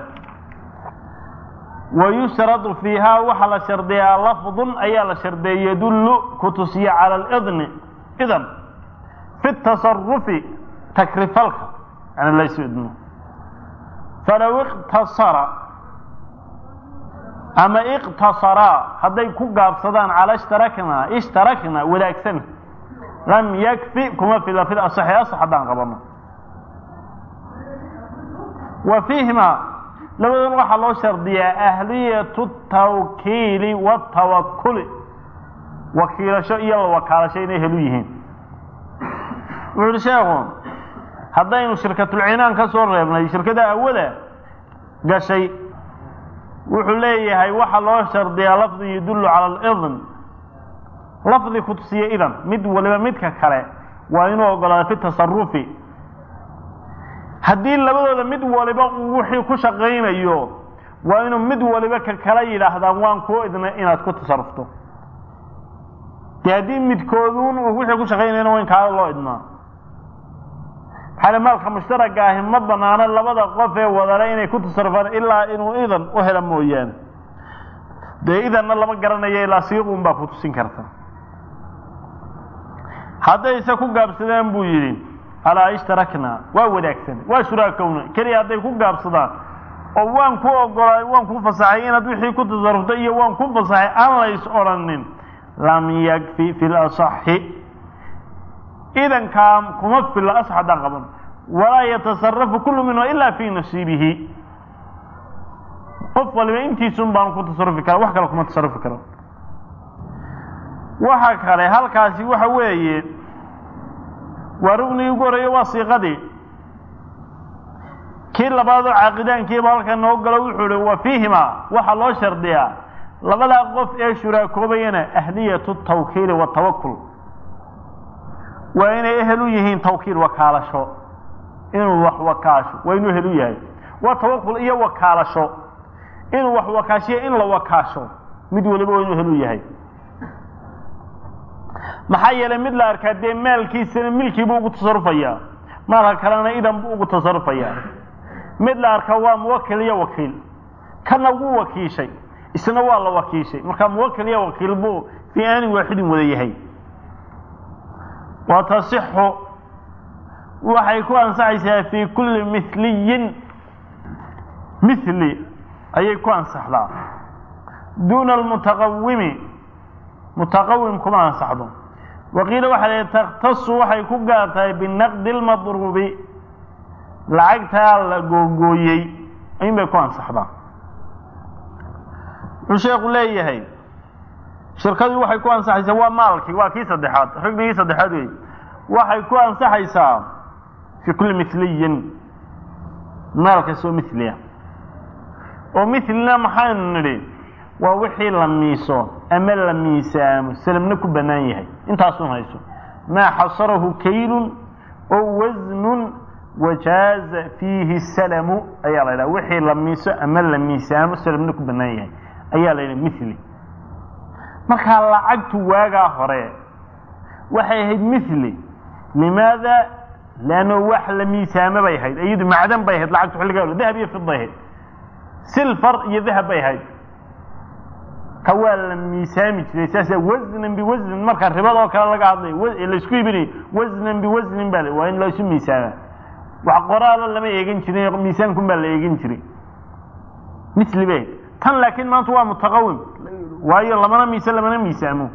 wa yushradu fiihaa waxaa la shardiyaa lafdun ayaa la shardeeya yadullu ku tusiya cala alidni idan fi tasarufi takrifalka yani laysu idmo falow iqtasara ama iqtasaraa hadday ku gaabsadaan cala ishtarakna ishtarakna wadaagsan lam yakfi kuma fila fil asaxi asax haddaan qabano wa fiihima labadan waxaa loo shardiyaa ahliyatu tawkiili watawakuli wakiilasho iyo la wakaalasho inay helu yihiin wuxu uhi sheekhu haddaynu shirkatulcinaan ka soo reebnay shirkada awada gashay wuxuu leeyahay waxaa loo shardiyaa lafdi yadullu cala alidn lafdi ku tusiya idan mid waliba midka kale waa inuu ogolaada fi tasarufi haddii labadooda mid waliba uu wixii ku shaqaynayo waa inuu mid waliba ka kala yidhaahdaan waan kuu idnay inaad ku tasarufto dee haddii midkooduun uu wixii ku shaqaynayana waa in kaala loo idmaa maxaa maalka mushtaraga ahi ma banaano labada qof ee wadale inay ku tasarufaan ilaa inuu idan u hela mooyaane dee idanna lama garanayo ilaa siiquun baa ku tusin karta haddayse ku gaabsadaan buu yidhi alaa ishtaraknaa waa wadaagsan waa shuraakowna keliya hadday ku gaabsadaan oo waan ku ogolaa waan ku fasaxay inaad wixii ku tasarufta iyo waan ku fasaxay aan lays odhanin lam yakfi fi lasaxi idankaa kuma filla asax haddaan qaban walaa yatasarafu kullu minhu ilaa fii nasiibihi qof waliba intiisun baanu ku tasarufi kara wax kale kuma tasarufi karo waxa kale halkaasi waxa weeye waa rugnigii ugu horeeye waa siiqadii kii labaadoo caaqidaankiiba halkan noo galo wuxuu ihi wa fiihima waxaa loo shardiyaa labadaa qof ee shuraakoobayana ahliyatu tawkiili watawakul waa inay ehel u yihiin tawkiil wakaalasho inuu wax wakaasho waa inuu ehel u yahay waa tawakul iyo wakaalasho inuu wax wakaashiyo in la wakaasho mid waliba waa inuu ehel u yahay maxaa yeelay mid la arkaa dee maalkiisana milkiibuu ugu tasarufayaa maalka kalena idan buu ugu tasarufayaa mid la arkaa waa muwakil iyo wakiil kana wuu wakiishay isna waa la wakiishay marka muwakil iyo wakiil buu fii aanin waaxidin wada yahay wa tasixu waxay ku ansaxaysaa fii kulli miliyin mili ayay ku ansaxdaa duuna almutaqawimi mutaqawim kuma ansaxdo waqiila waxaa la takhtasu waxay ku gaar tahay binaqdi اlmadruubi lacagtaa la googooyey in bay ku ansaxdaa wuxuu sheeku leeyahay shirkadii waxay ku ansaxaysaa waa maalkii waa kii saddexaad rugnigii saddexaad wey waxay ku ansaxaysaa fii kulli miliyin maal kastoo miliya oo milina maxaynu nidhi waa wixii la miiso ama la miisaamo salamna ku bannaan yahay intaasun hayso maa xasarahu kaylun oo wasnun wajaaza fiihi salamu ayaa la yidhaha wixii la miiso ama la miisaamo salamna ku bannaan yahay ayaa la yidhaha mili markaa lacagtu waagaa hore waxay ahayd mili limaada leanno wax la miisaamo bay ahayd iyadu macdan bay ahayd lacagtu xilligaa hore dahab iyo fid bay ahayd silfar iyo dahab bay ahayd ka waa la miisaami jiray saasa wasnan biwasnin marka ribadoo kale laga hadlayo laysku ibinayo wasnan biwasnin baa waa in laysu miisaama wax qoraalo lama eegan jirin miisaankun baa la eegan jiray mili bay tan laakiin maanta waa mutaqawim waayo lamana miise lamana miisaamo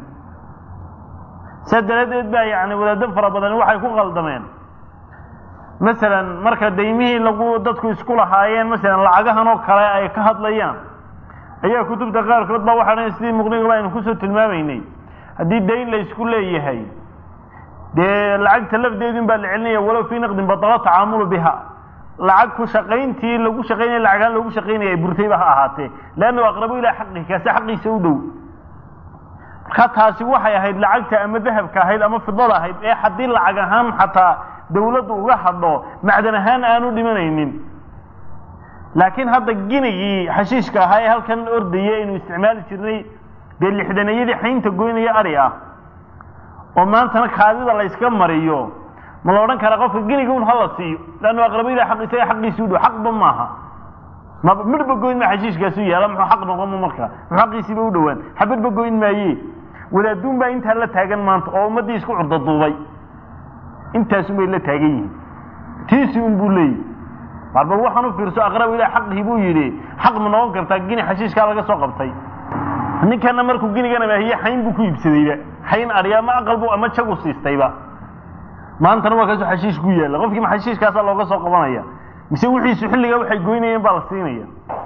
saa daraaddeed baa yani wadaado fara badan waxay ku qaldameen masalan marka daymihii lagu dadku isku lahaayeen masalan lacagahan oo kale ay ka hadlayaan ayaa kutubta qaarkood ba waxaa sidii muqnigaba aynu kusoo tilmaamaynay haddii dayn la isku leeyahay dee lacagta lafdeedin baa la celinaya walow fii naqdin badalo tacaamulu biha lacag ku shaqayntii lagu shaqaynaya lacagaan lagu shaqaynaya burtayba ha ahaatee leannahu aqrabu ilaa xaqihi kaasi xaqiisa u dhow marka taasi waxay ahayd lacagta ama dahabka ahayd ama fidada ahayd ee haddii lacag ahaan xataa dawladdu uga hadho macdan ahaan aanu dhimanaynin laakiin hadda ginigii xashiishka ahaa ee halkan ordaya aynu isticmaali jirnay dee lixdanayadii xaynta goynaya ari ah oo maantana kaadida la yska mariyo ma la odhan karaa qofka giniga un hala siiyo leannu aqrabiyada xaq isaga xaqiisi u dhow xaqba maaha ma midhba goyn ma xashiishkaasu yaala muxuu xaq noqon ma markaa muxuu xaqiisiiba u dhowaan xabadba goyn maaye wadaaduun baa intaa la taagan maanta oo ummaddii isku curdaduubay intaasun bay la taagan yihiin tiisi un buu leeyahy mar bal waxaan u fiirso aqrab ilah xaqii buu yidhi xaq ma noqon kartaa gini xashiishkaa laga soo qabtay ninkana markuu ginigana maahiye xayn buu ku iibsadayba xayn arya ma aqal bu ama jagu siistayba maantana waa kaasoo xashiish ku yaalla qofkii ma xashiishkaasaa looga soo qabanaya mise wixiisu xilligaa waxay goynayeen baa la siinaya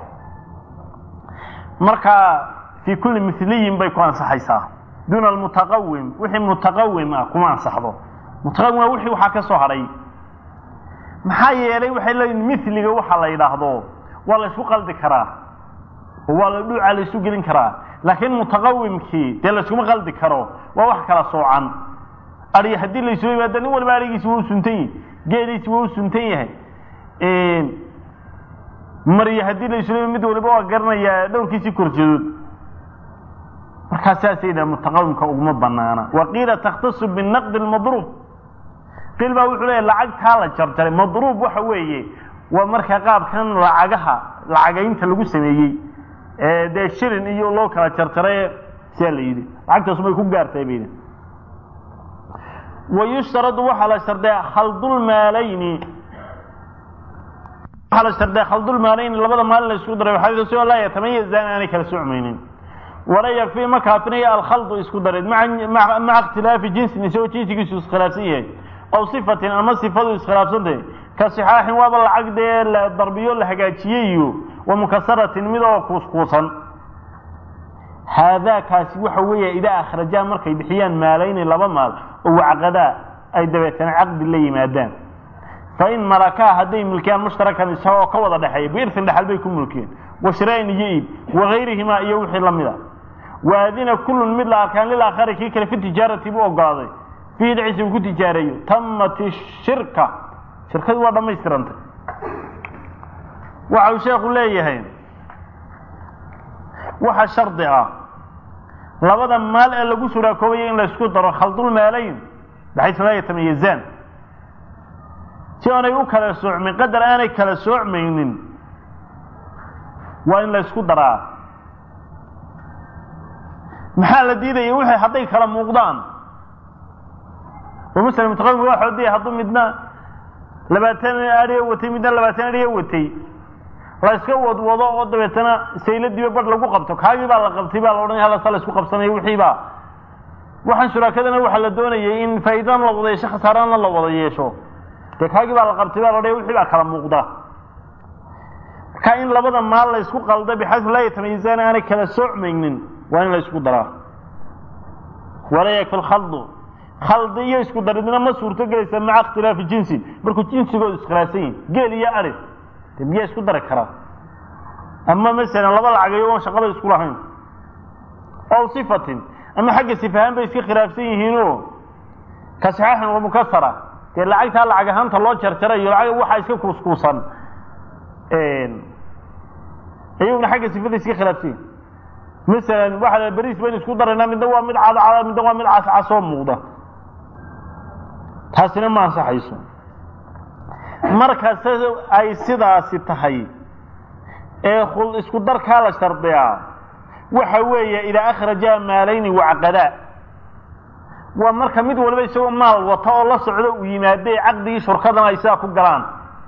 marka fii kulli miliyin bay ku ansaxaysaa duuna almutaqawim wixii mutaqawim ah kuma ansaxdo mutaqawim waa wixii waxaa ka soo hadhay maxaa yeelay waxay leeyihin miliga waxa la yidhaahdo waa la isku qaldi karaa oo waa la dhuuca la isu gelin karaa laakiin mutaqawimkii dee la iskuma qaldi karo waa wax kala soocan ari haddii la isu yimaado nin walba arigiisi waa u suntan yahay geeliisi waa u suntan yahay maryo haddii la isu mid waliba waa garanayaa dhowrkiisii korjeedood markaa saasay yidhaha mutaqawimka uguma banaana waqiila takhtasu binaqdi lmadruub qiil baa wuxuu leeyahy lacagtaa la jarjaray madruub waxa weeye waa marka qaabkan lacagaha lacagaynta lagu sameeyey ee dee shilin iyo loo kala jarjaray siyaa la yidhi lacagtaasumay ku gaartay bay yidhi wayushtaradu waxaa la shardiyaa khaldulmaalayni waxaa la shardiyaa khaldulmaalayni labada maalin la isku daray waxaa soo laa yatamayazaan aanay kala socmaynin wala yakfii ma kaafinayo alkhaldu isku dareed maca maca ikhtilaafi jinsin isagoo jinsigiisu iskhilaafsan yahay aw sifatin ama sifadu iskhilaafsantahay ka sixaaxin waaba lacag dee la darbiyo la hagaajiyey iyo wa mukasaratin mid oo kuuskuusan haadaakaasi waxa weeya idaa akhrajaa markay bixiyaan maalayni laba maal oo wacqadaa ay dabeetana caqdi la yimaadaan fa in malakaa hadday mulkiyaan mushtarakan isagoo ka wada dhexeeya biirsin dhexal bay ku mulkiyeen washiraain iyo iib wagayrihimaa iyo wixii lamid a waadina kullun mid la arkaan lilaakhari kii kale fi tijaarati buu ogolaaday fiihi dhexdiisa uu ku tijaareeyo tamat shirka shirkadu waa dhammaystirantay waxa uu sheekhu leeyahay waxa shardi ah labada maal ee lagu suraakoobaya in la isku daro khaldulmaalayn baxaysu laa yatamayazaan si aanay u kala soocmin qadar aanay kala soocmaynin waa in la isku daraa maxaa la diidaya wixii hadday kala muuqdaan oo masala mutaqadimka waa xoodiya hadduu midna labaatan adhiya watay midna labaatan adhiya watay la iska wadwado oo dabeetana sayladiiba badh lagu qabto kaagii baa la qabtay baa la odhanaya halasa la isku qabsanayo wixii baa waxaan shuraakadana waxaa la doonayay in faa'iidana la wada yeesho khasaarana la wada yeesho dee kaagii baa la qabtay baa la odhanaya wixii baa kala muuqda marka in labada maal la isku qalda bixaysu laa yatamayizaan aanay kala soocmaynin waa in la isku daraa walaa yakfi lkhaldu khaldi iyo isku daridna ma suurto gelaysa maca ikhtilaafi jinsin markuu jinsigoodu iskhilaafsan yihin geel iyo ari de miyaa isku dari karaa ama masalan laba lacagayo oon shaqaba isku lahayn ow sifatin ama xagga sifahaan bay iska khilaafsan yihiinoo ka saxaaxin wa mukasara dee lacagtaa lacag ahaanta loo jarjarayo lacag waxaa iska kuuskuusan iyaguna xagga sifada iska khilaafsan yihin masalan waxaa beriis baynu isku daraynaa midna waa mid cadcada midna waa mid cascasoo muuqda taasina ma ansaxayso markasta ay sidaasi tahay ee isku darkaa la shardiyaa waxa weeye idaa akhraja maalayni wacqadaa waa marka mid waliba isagoo maal wata oo la socdo uu yimaadee caqdigii shurkadana ay sidaa ku galaan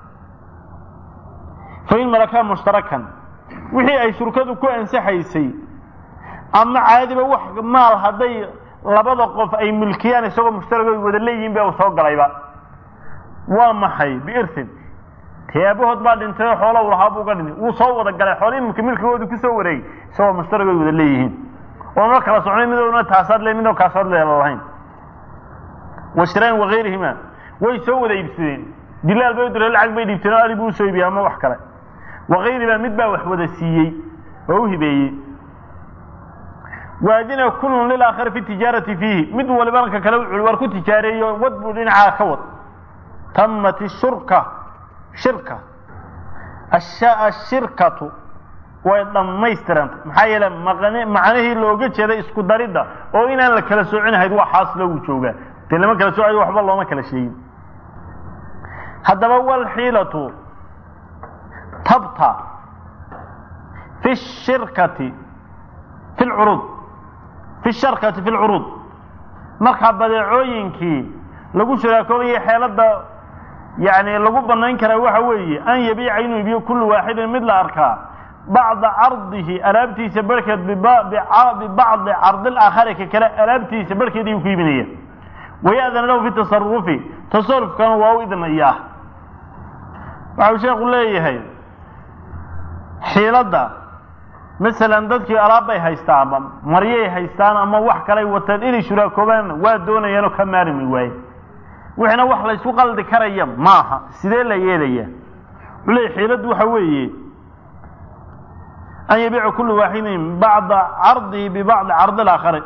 fa in malakaa mushtarakan wixii ay shurkadu ku ansaxaysay ama caadiba wax maal hadday labada qof ay milkiyaan isagoo mushtaragooy wada leeyihiin ba uu soo galayba waa maxay biirsin tee aabahood baa dhintay oo xoola u lahaa buu ga dhintay wuu soo wada galay xoolihii imika milkigoodu kusoo wareegay isagoo mushtaragooy wada leeyihiin oona kala socnay midowna taasaad le midoo kaasaad leela lahayn washiraan wagayrihima way soo wada iibsadeen dilaal bay u direen lacag bay dhiibteen oo ali buu usoo iibiyey ama wax kale wagayriba mid baa wax wada siiyey oo u hibeeyey waadina kullun lilaakhari fi tijaarati fiihi mid waliba ka kale wuxuu war ku tijaareeyo wad buu dhinacaa ka wad tamat shurka shirka ashirkatu way dhammaystirantay maxaa yeele macnihii looga jeeday isku daridda oo inaan la kala soocinahayd waa xaas loogu joogaa dee lama kala soocayo waxba looma kala sheegin haddaba walxiilatu tabta fi shirkati fi lcuruud fi sharkati fi lcuruud markaa badeecooyinkii lagu shuraakoobayay xeeladda yani lagu banayn karaa waxa weeye an yabiica inuu ibiyo kullu waaxidin mid la arkaa bacda cardihi alaabtiisa barhkeed bibacdi cardi laakhari ka kale alaabtiisa barhkeed ayuu ku iibinaya waya'dana lahu fi tasarufi tasarufkana waa u idnayaa waxau sheekhu leeyahay xiiladda masalan dadkii alaab bay haystaan ama maryay haystaan ama wax kalay wataan inay shuraakoobaan waa doonayaanoo ka maarmi waaye wixina wax laysku qaldi karaya maaha sidee la yeelaya wuxuu leeyahy xiiladdu waxa weeye an yabiica kullu waaxidin bacda cardihi bibacdi cardi laakhari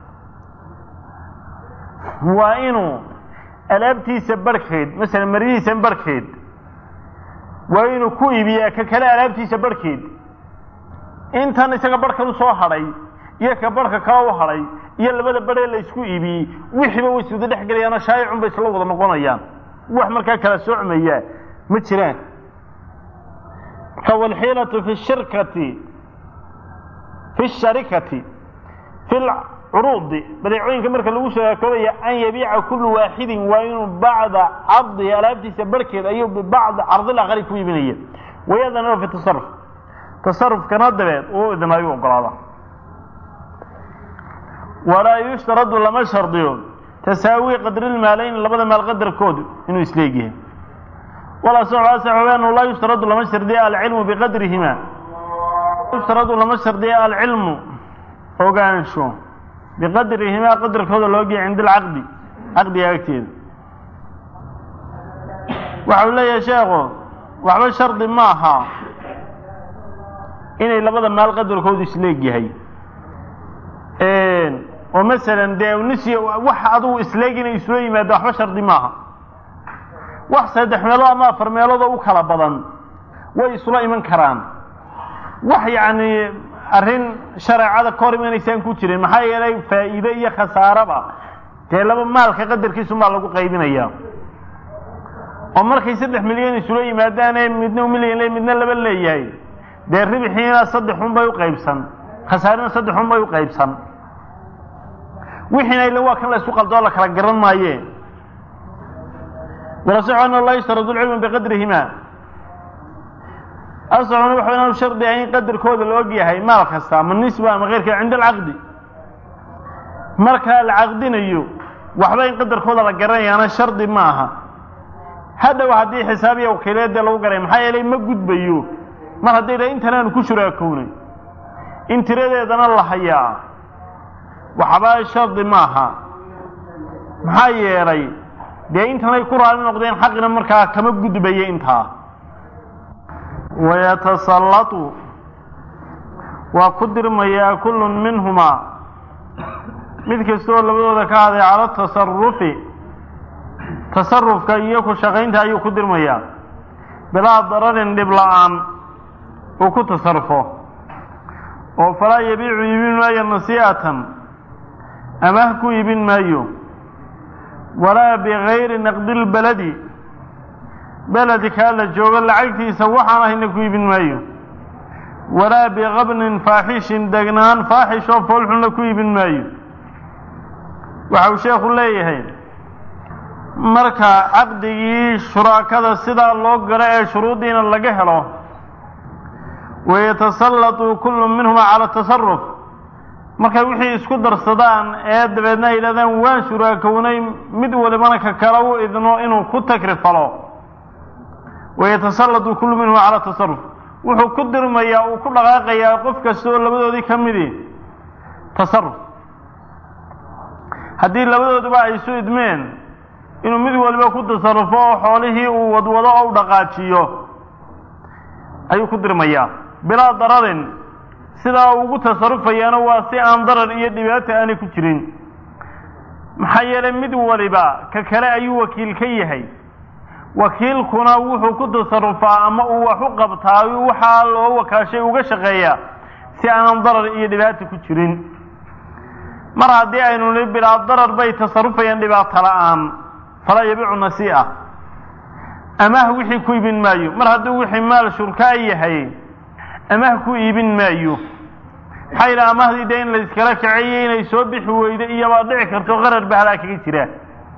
waa inuu alaabtiisa barhkeed masalan maryihiisa barhkeed waa inuu ku iibiyaa ka kale alaabtiisa barhkeed intan isaga barhkan usoo hadhay iyo ka barhka kale u hadhay iyo labada barhee la isku iibiyey wixiiba way iswada dhex gelayaanoo shaayicun bay isla wada noqonayaan wax markaa kala socmaya ma jiraan marka walxiilatu fi shirkati fi sharikati fi lcuruudi badeecooyinka marka lagu sharakoobaya an yabiica kullu waaxidin waa inuu bacda cardihi alaabtiisa barhkeed ayuu bibacdi cardil aqari ku iibinaya wayadana fi tasaruf tasarufkana dabeed uu idnaayu ogolaada walaa yushtaradu lama shardiyo tasaawi qadrilmaalayn labada maal qadarkoodu inuu isleegyahay walasaxu laa yushtaradu lama shardiya alcilmu biqadrihima yushtaradu lama shardiya alcilmu ogaansho biqadrihimaa qadarkooda loogiya cinda alcaqdi caqdiga agteeda waxau leeyahay sheekhu waxba shardi ma aha inay labada maal qadarkoodu isleegyahay oo masalan dee nis wax adugu isleeg inay isula yimaado waxba shardi maaha wax saddex meelood ama afar meeloodoo u kala badan way isula iman karaan wax yacni arrin shareecada ka hor imanaysaan ku jirin maxaa yeelay faa'iide iyo khasaaraba dee laba maalka qadarkiisumaa lagu qaybinaya oo markay saddex milyan isula yimaadaane midna milyan le midna laba leeyahay dee ribxiina saddexun bay u qaybsan khasaarina saddexun bay u qaybsan wixiina ila waa kan la isku qaldoo la kala garan maaye walasaxu ana laa yushtaradu lcilmu biqadrihima asaxuna waxa inaanu shardi ahayn qadarkooda la og yahay maal kasta ama nisba ama keyrka cinda alcaqdi marka la caqdinayo waxba in qadarkooda la garanayaana shardi ma aha hadhow haddii xisaab iyo wakiileedee lagu garay maxaa yeelay ma gudbayo mar hadday dhahay intan aanu ku shuraakownay in tiradeedana la hayaa waxba shardi maaha maxaa yeelay dee intanay ku raali noqdeen xaqina markaa kama gudbaya intaa wayatasallatu waa ku dirmayaa kullun minhumaa mid kastoo labadooda ka haday cala tasarufi tasarufka iyo ku shaqaynta ayuu ku dirmayaa bilaa dararin dhib la-aan uu ku tasarufo oo falaa yabiicu iibin maayo nasii'atan amaah ku iibin maayo walaa bigayri naqdilbaladi beledkaa la joogo lacagtiisa waxaan ahayna ku iibin maayo walaa biqabnin faaxishin degnaan faaxish oo foolxunna ku iibin maayo waxa uu sheekhu leeyahay marka caqdigii shuraakada sidaa loo galo ee shuruuddiina laga helo wayatasallatu kullu minhumaa cala tasaruf markay wixii isku darsadaan ee dabeedna ay yidhahdaan waan shuraakownay mid walibana ka kale u idno inuu ku takrifalo wayatasallatu kullu minhuma cala tasaruf wuxuu ku dirmayaa uu ku dhaqaaqayaa qof kasta oo labadoodii ka midi tasaruf haddii labadooduba ay isu idmeen inuu mid waliba ku tasarufo oo xoolihii uu wadwado oo u dhaqaajiyo ayuu ku dirmayaa bilaa dararin sidaa ugu tasarufayaana waa si aan darar iyo dhibaata aanay ku jirin maxaa yeelay mid waliba ka kale ayuu wakiil ka yahay wakiilkuna wuxuu ku tasarufaa ama uu wax u qabtaa waxaa loo wakaashay uga shaqeeyaa si aanan darar iyo dhibaata ku jirin mar haddii aynu nihi bilaa darar bay tasarufayaan dhibaato la-aan falaa yabiicu nasii'a amaah wixii ku iibin maayo mar hadduu wixii maal shurkaa yahay amaah ku iibin maayo maxaa yidhaha amahdii dee in la iskala kaceeyo inay soo bixi weydo iyobaa dhici karto qarar ba halaa kaga jira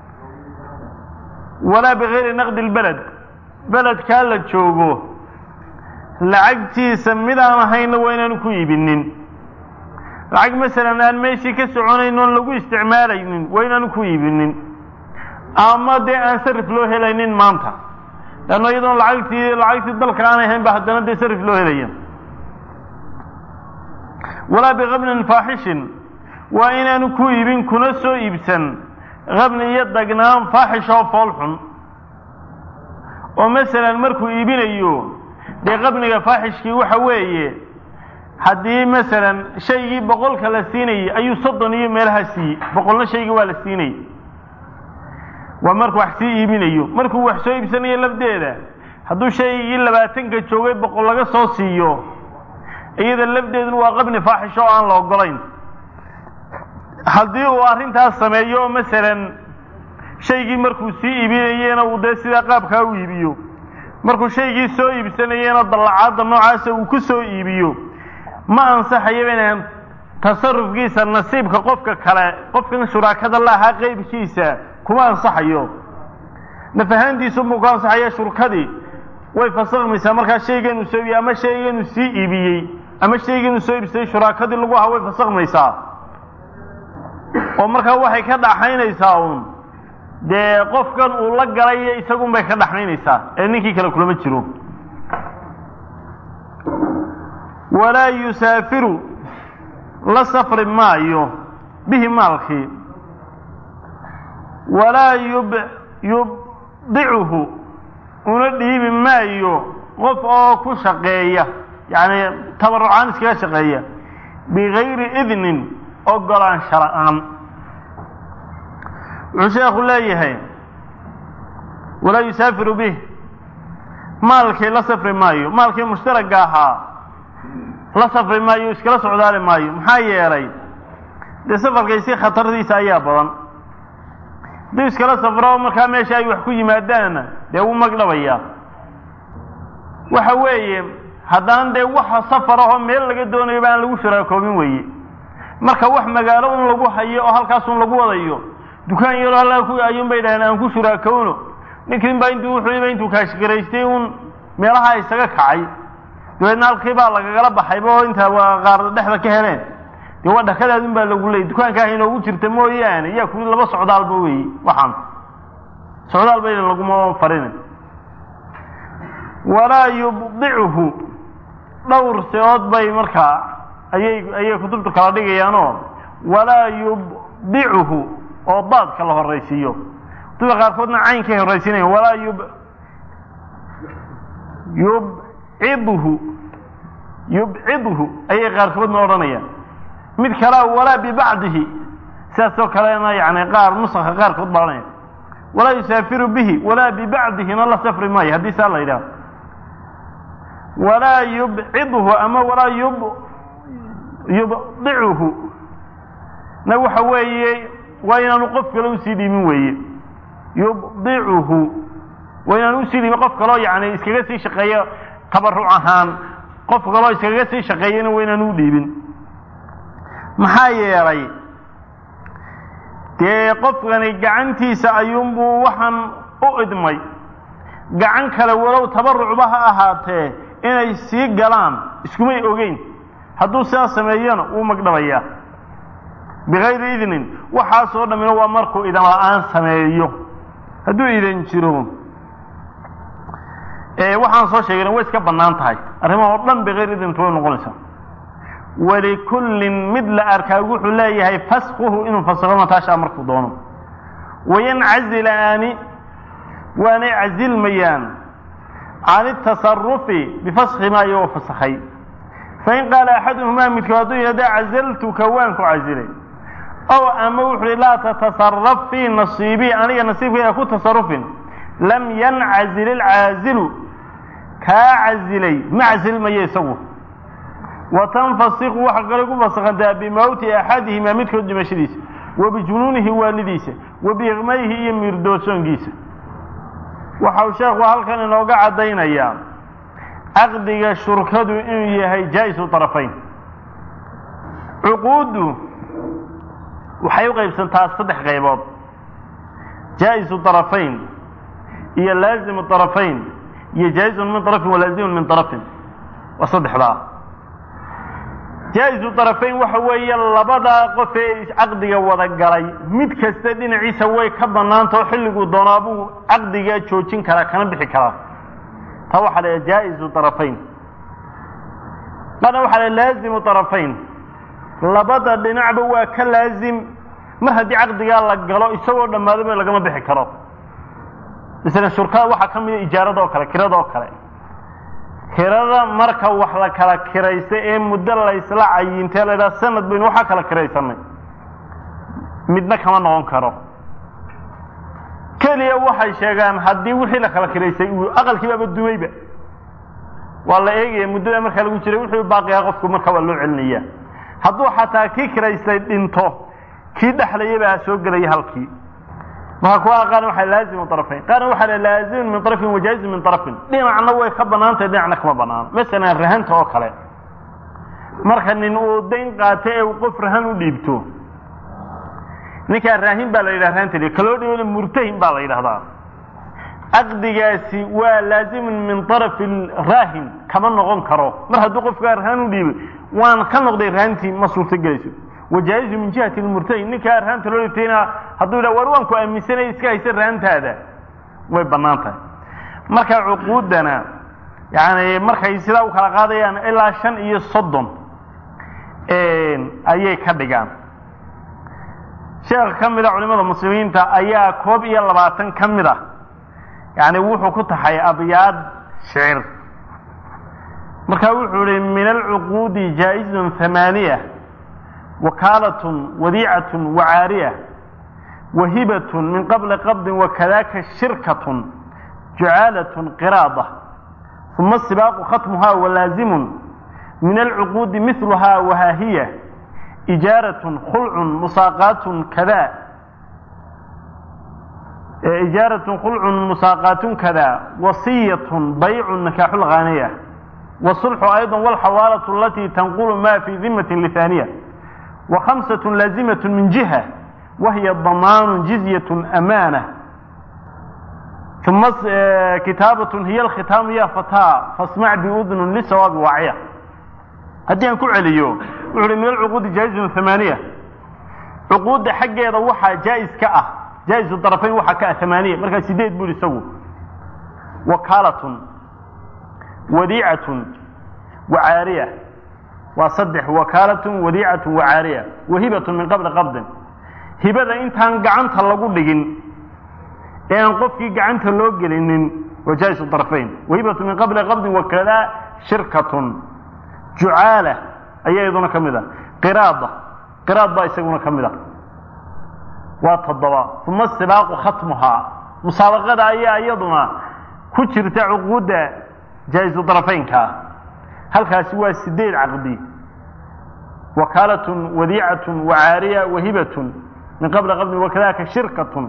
walaa bigayri naqdi lbeled beledkaa la joogo lacagtiisa mid aan ahayna waa inaanu ku iibinin lacag masalan aan meeshii ka soconayn oon lagu isticmaalaynin waa inaanu ku iibinin ama dee aan sarif loo helaynin maanta leanno iyadoon lacagtii lacagtii dalka aanay ahayn ba haddana dee sarif loo helaya walaa biqabnin faaxishin waa inaanu ku iibin kuna soo iibsan qabni iyo dagnaan faaxish oo fool xun oo masalan markuu iibinayo dee qabniga faaxishkii waxa weeye haddii masalan shaygii boqolka la siinayay ayuu soddon iyo meelaha siiyey boqolna shaygii waa la siinayay waa markuu wax sii iibinayo markuu wax soo iibsanayo lafdeeda hadduu shaygii labaatanka joogay boqol laga soo siiyo iyada lafdeeduna waa qabni faaxish oo aan la ogolayn haddii uu arrintaas sameeyo oo masalan shaygii markuu sii iibinayena uu dee sidaa qaabkaa u iibiyo markuu shaygii soo iibsanayena dallacaadda noocaasa uu ku soo iibiyo ma ansaxayo inaan tasarufkiisa nasiibka qofka kale qofkan shuraakada la ahaa qeybkiisa kuma ansaxayo naf ahaantiisunbuu ku ansaxaya shurkadii way fasakmaysaa markaa shayganuu soo iibiyey ama shayganuu sii iibiyey ama shayganuu soo iibsaday shuraakadii lagu ahaa way fasakmaysaa oo markaa waxay ka dhaxaynaysaa uun dee qofkan uu la galay isagun bay ka dhaxaynaysaa ee ninkii kale kulama jiro walaa yusaafiru la safri maayo bihi maalkii walaa yub yubdicuhu una dhiibi maayo qof oo ku shaqeeya yacni tabarucaan iskaga shaqeeya bigayri idnin ogolaansha la-aan wuxuu sheekhu leeyahay walaa yusaafiru bih maalkii la safri maayo maalkii mushtaragga ahaa la safri maayo iskala socdaali maayo maxaa yeelay dee safarkaysi khatardiisa ayaa badan hadduu iskala safro markaa meesha ay wax ku yimaadaanna dee wuu magdhabayaa waxa weeye haddaan dee waxa safar ahoo meel laga doonayaba aan lagu shuraakoobin weeye marka wax magaalo un lagu hayo oo halkaasun lagu wadayo dukaan yaroo halkaa ku ayuun bay dhahdeen aan ku shuraakowno ninkin baa intuu wuxuuba intuu kaashgaraystay un meelaha isaga kacay dabeedna halkii baa lagagala baxayba oo intaa waa qaar dhexda ka heleen dee waa dhakadaadun baa lagu leeyay dukaankaah inoogu jirta mooyaane yaa kuli laba socdaalba weeye waxaan socdaal bayna laguma farina walaa yubdicuhu dhowr seood bay markaa ayay ayay kutubtu kala dhigayaanoo walaa yubdicuhu oo daadka la horaysiiyo kutubta qaarkoodna caynkay horaysiinayan walaa yub yubcidhu yubcidhu ayay qaarkoodna odhanayaan mid kalea walaa bibacdihi sidaasoo kalena yani qaar nusaka qaarkood baa odhanaya walaa yusaafiru bihi walaa bibacdihina la safri maayo haddii saa la yidhaho walaa yubcidhu ama walaa yub yubdicuhu na waxa weeye waa inaanu qof kale usii dhiibin weeye yubdicuhu waa inaanu usii dhiibin qof kaloo yani iskaga sii shaqeeyo tabaruc ahaan qof kaloo iskaga sii shaqeeyana waa inaanu u dhiibin maxaa yeelay dee qofkani gacantiisa ayuunbuu waxaan u idmay gacan kale walow tabarucba ha ahaatee inay sii galaan iskumay ogeyn hadduu sidaas sameeyona wuu magdhabayaa bikayri idnin waxaasoo dhammina waa markuu idan la-aan sameeyo hadduu idan jiro waxaan soo sheegayna way iska bannaan tahay arrimaha oo dhan bikayri idnintu way noqonaysaa walikullin mid la arkaa wuxuu leeyahay faskuhu inuu fasakho mataashaa markuu doono wayancazilaani waanay casilmayaan can itasarufi bifaskhi maa iyagoo fasakhay fain qaala axaduhumaa midkood hadduu yidhahda cazaltuka waan ku casilay ow ama wuxu uhi laa tatasaraf fii nasiibii aniga nasiibkayga ku tasarufin lam yancazil ilcaazilu kaa casilay ma casilmayo isagu wa tanfasiku waxa kale ku fasakhantaa bimawti axadihimaa midkood dhimashadiisa wa bijunuunihi waalidiisa wa biiqmayhi iyo miirdoorsoonkiisa waxau sheekhu halkan inooga caddaynayaa caqdiga shurkadu inuu yahay jaa-isu طarafayn cuquuddu waxay u qaybsantaa saddex qaybood jaa-isu طarafayn iyo laazimu طarafayn iyo jaa-izun min طarafin walaazimun min طarafin waa saddexdaa jaa-isu طarafayn waxa weeye labadaa qof ee caqdiga wada galay mid kasta dhinaciisa way ka banaantao xilliguu doonaabuu caqdiga joojin karaa kana bixi karaa taa waxaa la jaa-isu طarafayn qana waxaa la laazimu طarafayn labada dhinacba waa ka laazim mar haddii caqdigaa la galo isagoo dhammaadaba lagama bixi karo masalan shurkada waxaa ka mida ijaarada oo kale kirada oo kale kirada marka wax la kala kiraysta ee muddo laysla cayintee la ydhaha sanad baynu waxaa kala kiraysanay midna kama noqon karo keliya waxay sheegaan haddii wixii la kala kiraystay uu aqalkiibaaba dumayba waa la eegaya muddada markaa lagu jiray wuxuu baaqiyaa qofku marka waa loo celinaya hadduu xataa kii kiraystay dhinto kii dhexlayabaa soo gelaya halkii marka kuwa qaarna waxaa laazimu طرفayn qaarna waxaa laazimun min طرفin wajaaizun min طرفin dhinacna way ka banaantahay dhinacna kama banaano masalan rahanta oo kale marka nin uu dayn qaato ee uu qof rahan u dhiibto ninkaa raahin baa la yidhaha rahanta kaloo dhibana murtahin baa la yidhahdaa caqdigaasi waa laazimun min طرف raahin kama noqon karo mar hadduu qofkaa rahan u dhiibay waan ka noqday rahantii ma suurto gelayso wajaa'izu min jihati lmurtahin ninkaa rahanta loo dhibtayna hadduu yidhaha war waan ku aaminsanay iska haysa rahantaada way bannaan tahay marka cuquuddana yani markay sidaa u kala qaadayaan ilaa shan iyo soddon ayay ka dhigaan sheekh ka mid a culimada muslimiinta ayaa koob iyo labaatan ka mid ah yani wuxuu ku taxay abyaad shicir marka wuxuu ihi min alcuquudi jaa-izun hamaaniya wakaalatun wadiicatun wacaariya wahibatun min qabli qabdin wakadaka shirkatun jucaalatun qiraada uma sibaaqu khatmuha walaazimun min alcuquudi miluha wahaahiya ijaaratun khulcun musaaqaatun kada ijaaratun khulcun musaaqaatun kada wasiyatun baycun nikaaxu lghaaniya wasulxu ayضa walxawaalatu alati tanqulu ma fi dimati lithaniya وخمسة لازمة من جهة وهي ضمان جزية أمانة ثم كتابة هي الختام يا فتاة فاسمع بأذن للسواب واعية هدي أن عليو وحري من العقود جائز ثمانية عقود حق يضوحها جائز كأه جائز الطرفين وحا كأه ثمانية مركز سيديد بولي سوو وكالة وديعة وعارية waa saddex wakaalatun wadiicatun wacaariya wahibatun min qabli qabdin hibada intaan gacanta lagu dhigin ee aan qofkii gacanta loo gelinin wajaa'isu طarfayn wahibatun min qabli qabdin wakadaa shirkatun jucaala ayaa iyaduna ka mid a qiraada qiraad baa isaguna ka mid a waa toddoba uma sibaaqu khatmuhaa musaabaqada ayaa iyaduna ku jirta cuquudda jaa'isu طarfaynka halkaasi waa sideed caqdi wakaalatun wadiicatun wacaariya wahibatun min qabli qabdin wakadaka shirkatun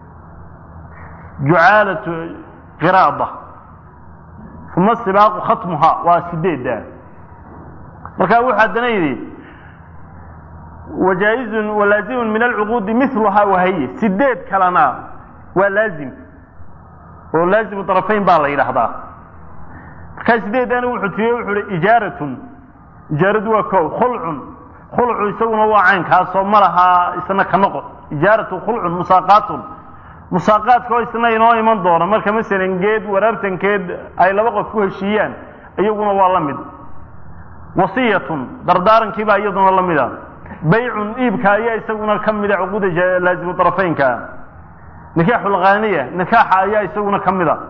jucaalatu qiraada uma sibaaqu khatmuha waa sideedda marka wuxuu haddana yidhi wajaaizun walaazimun min alcuquudi miluhaa wahaye sideed kalena waa laazim oo laazimu طarafayn baa la yidhaahdaa markaa sideedana wuxuu tiriye wuxuu hi ijaaratun ijaaradu waa ko khulcun khulcu isaguna waa caynkaasoo ma lahaa isna ka noqon ijaaratu khulcun musaaqaatun musaaqaadka oo isna inoo iman doona marka masalan geed waraabtankeed ay laba qof ku heshiiyaan iyaguna waa la mid wasiyatun dardaarankii baa iyaduna la mida baycun iibka ayaa isaguna ka mida cuquuda laazimu طarafaynka nikaaxu lkhaaniya nikaaxa ayaa isaguna ka mida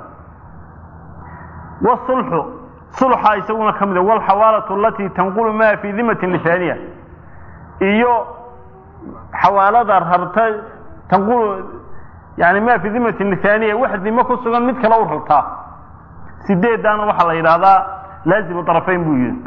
wsulxu sulxa isaguna ka mida walxawaalatu alati tanqulu maa fi dimati lithaniya iyo xawaalada rarta tanqulu yani ma fi dimati lithaniya wax dimo ku sugan mid kale u rartaa sideedaana waxaa la yidhahdaa laazimu طarafayn buu yihi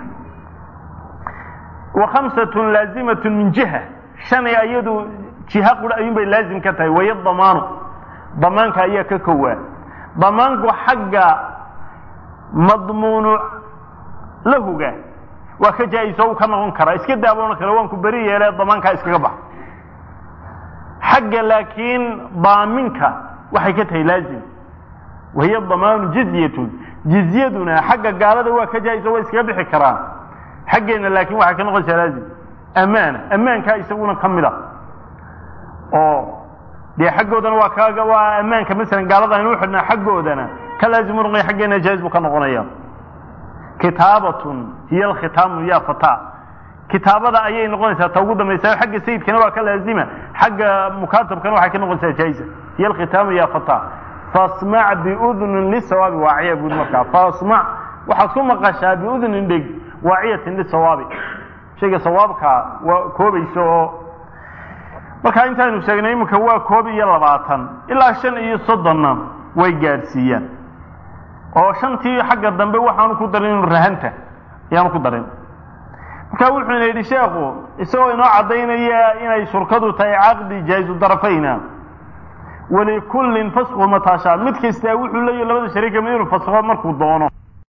wa khamsatun laazimatun min jiha shanay iyadu jiha qura ayuun bay laazim ka tahay waya damaanu damaanka ayaa ka kowaa damaanku xagga madmuunu lahuga waa ka jaa-iso u ka noqon karaa iska daaboona kale waan ku beri yeele damaankaa iskaga bax xagga laakiin daaminka waxay ka tahay laazim wahiya damaanu jizyatun jizyaduna xagga gaalada waa ka jaa-iso waa iskaga bixi karaan xaggeena laakiin waxay ka noqonaysaa laazim amaana ammaankaa isaguna ka mid a oo dee xaggoodana waa ka waa ammaanka masalan gaalada aynu uxidhnaa xaggoodana ka laazimu noqonaya xaggeena jaa'iz buu ka noqonaya kitaabatun hiya alkhitaamu ya fata kitaabada ayay noqonaysaa ta ugu dambaysa xagga sayidkana waa ka laazima xagga mukaatabkana waxay ka noqonaysaa jaa'iza hiya alkhitaamu ya fata fasmac biudnin lisawaabi waaciya buuri markaa fasmac waxaad ku maqashaa biudnin dheg waaciyatin lisawaabi shayga sawaabka waa koobaysa oo markaa intaaynu sheegnay iminka waa koob iyo labaatan ilaa shan iyo soddonna way gaadhsiiyaan oo shantii xagga dambe waxaanu ku darin inu rahanta ayaanu ku darin marka wuxuuna yidhi sheekhu isagoo inoo caddaynaya inay shurkadu tahay caqdi jaa'izu darafayna walikullin fasqu mataashaa mid kastaa wuxuu leeyahy labada shariika mid inuu fasqo markuu doono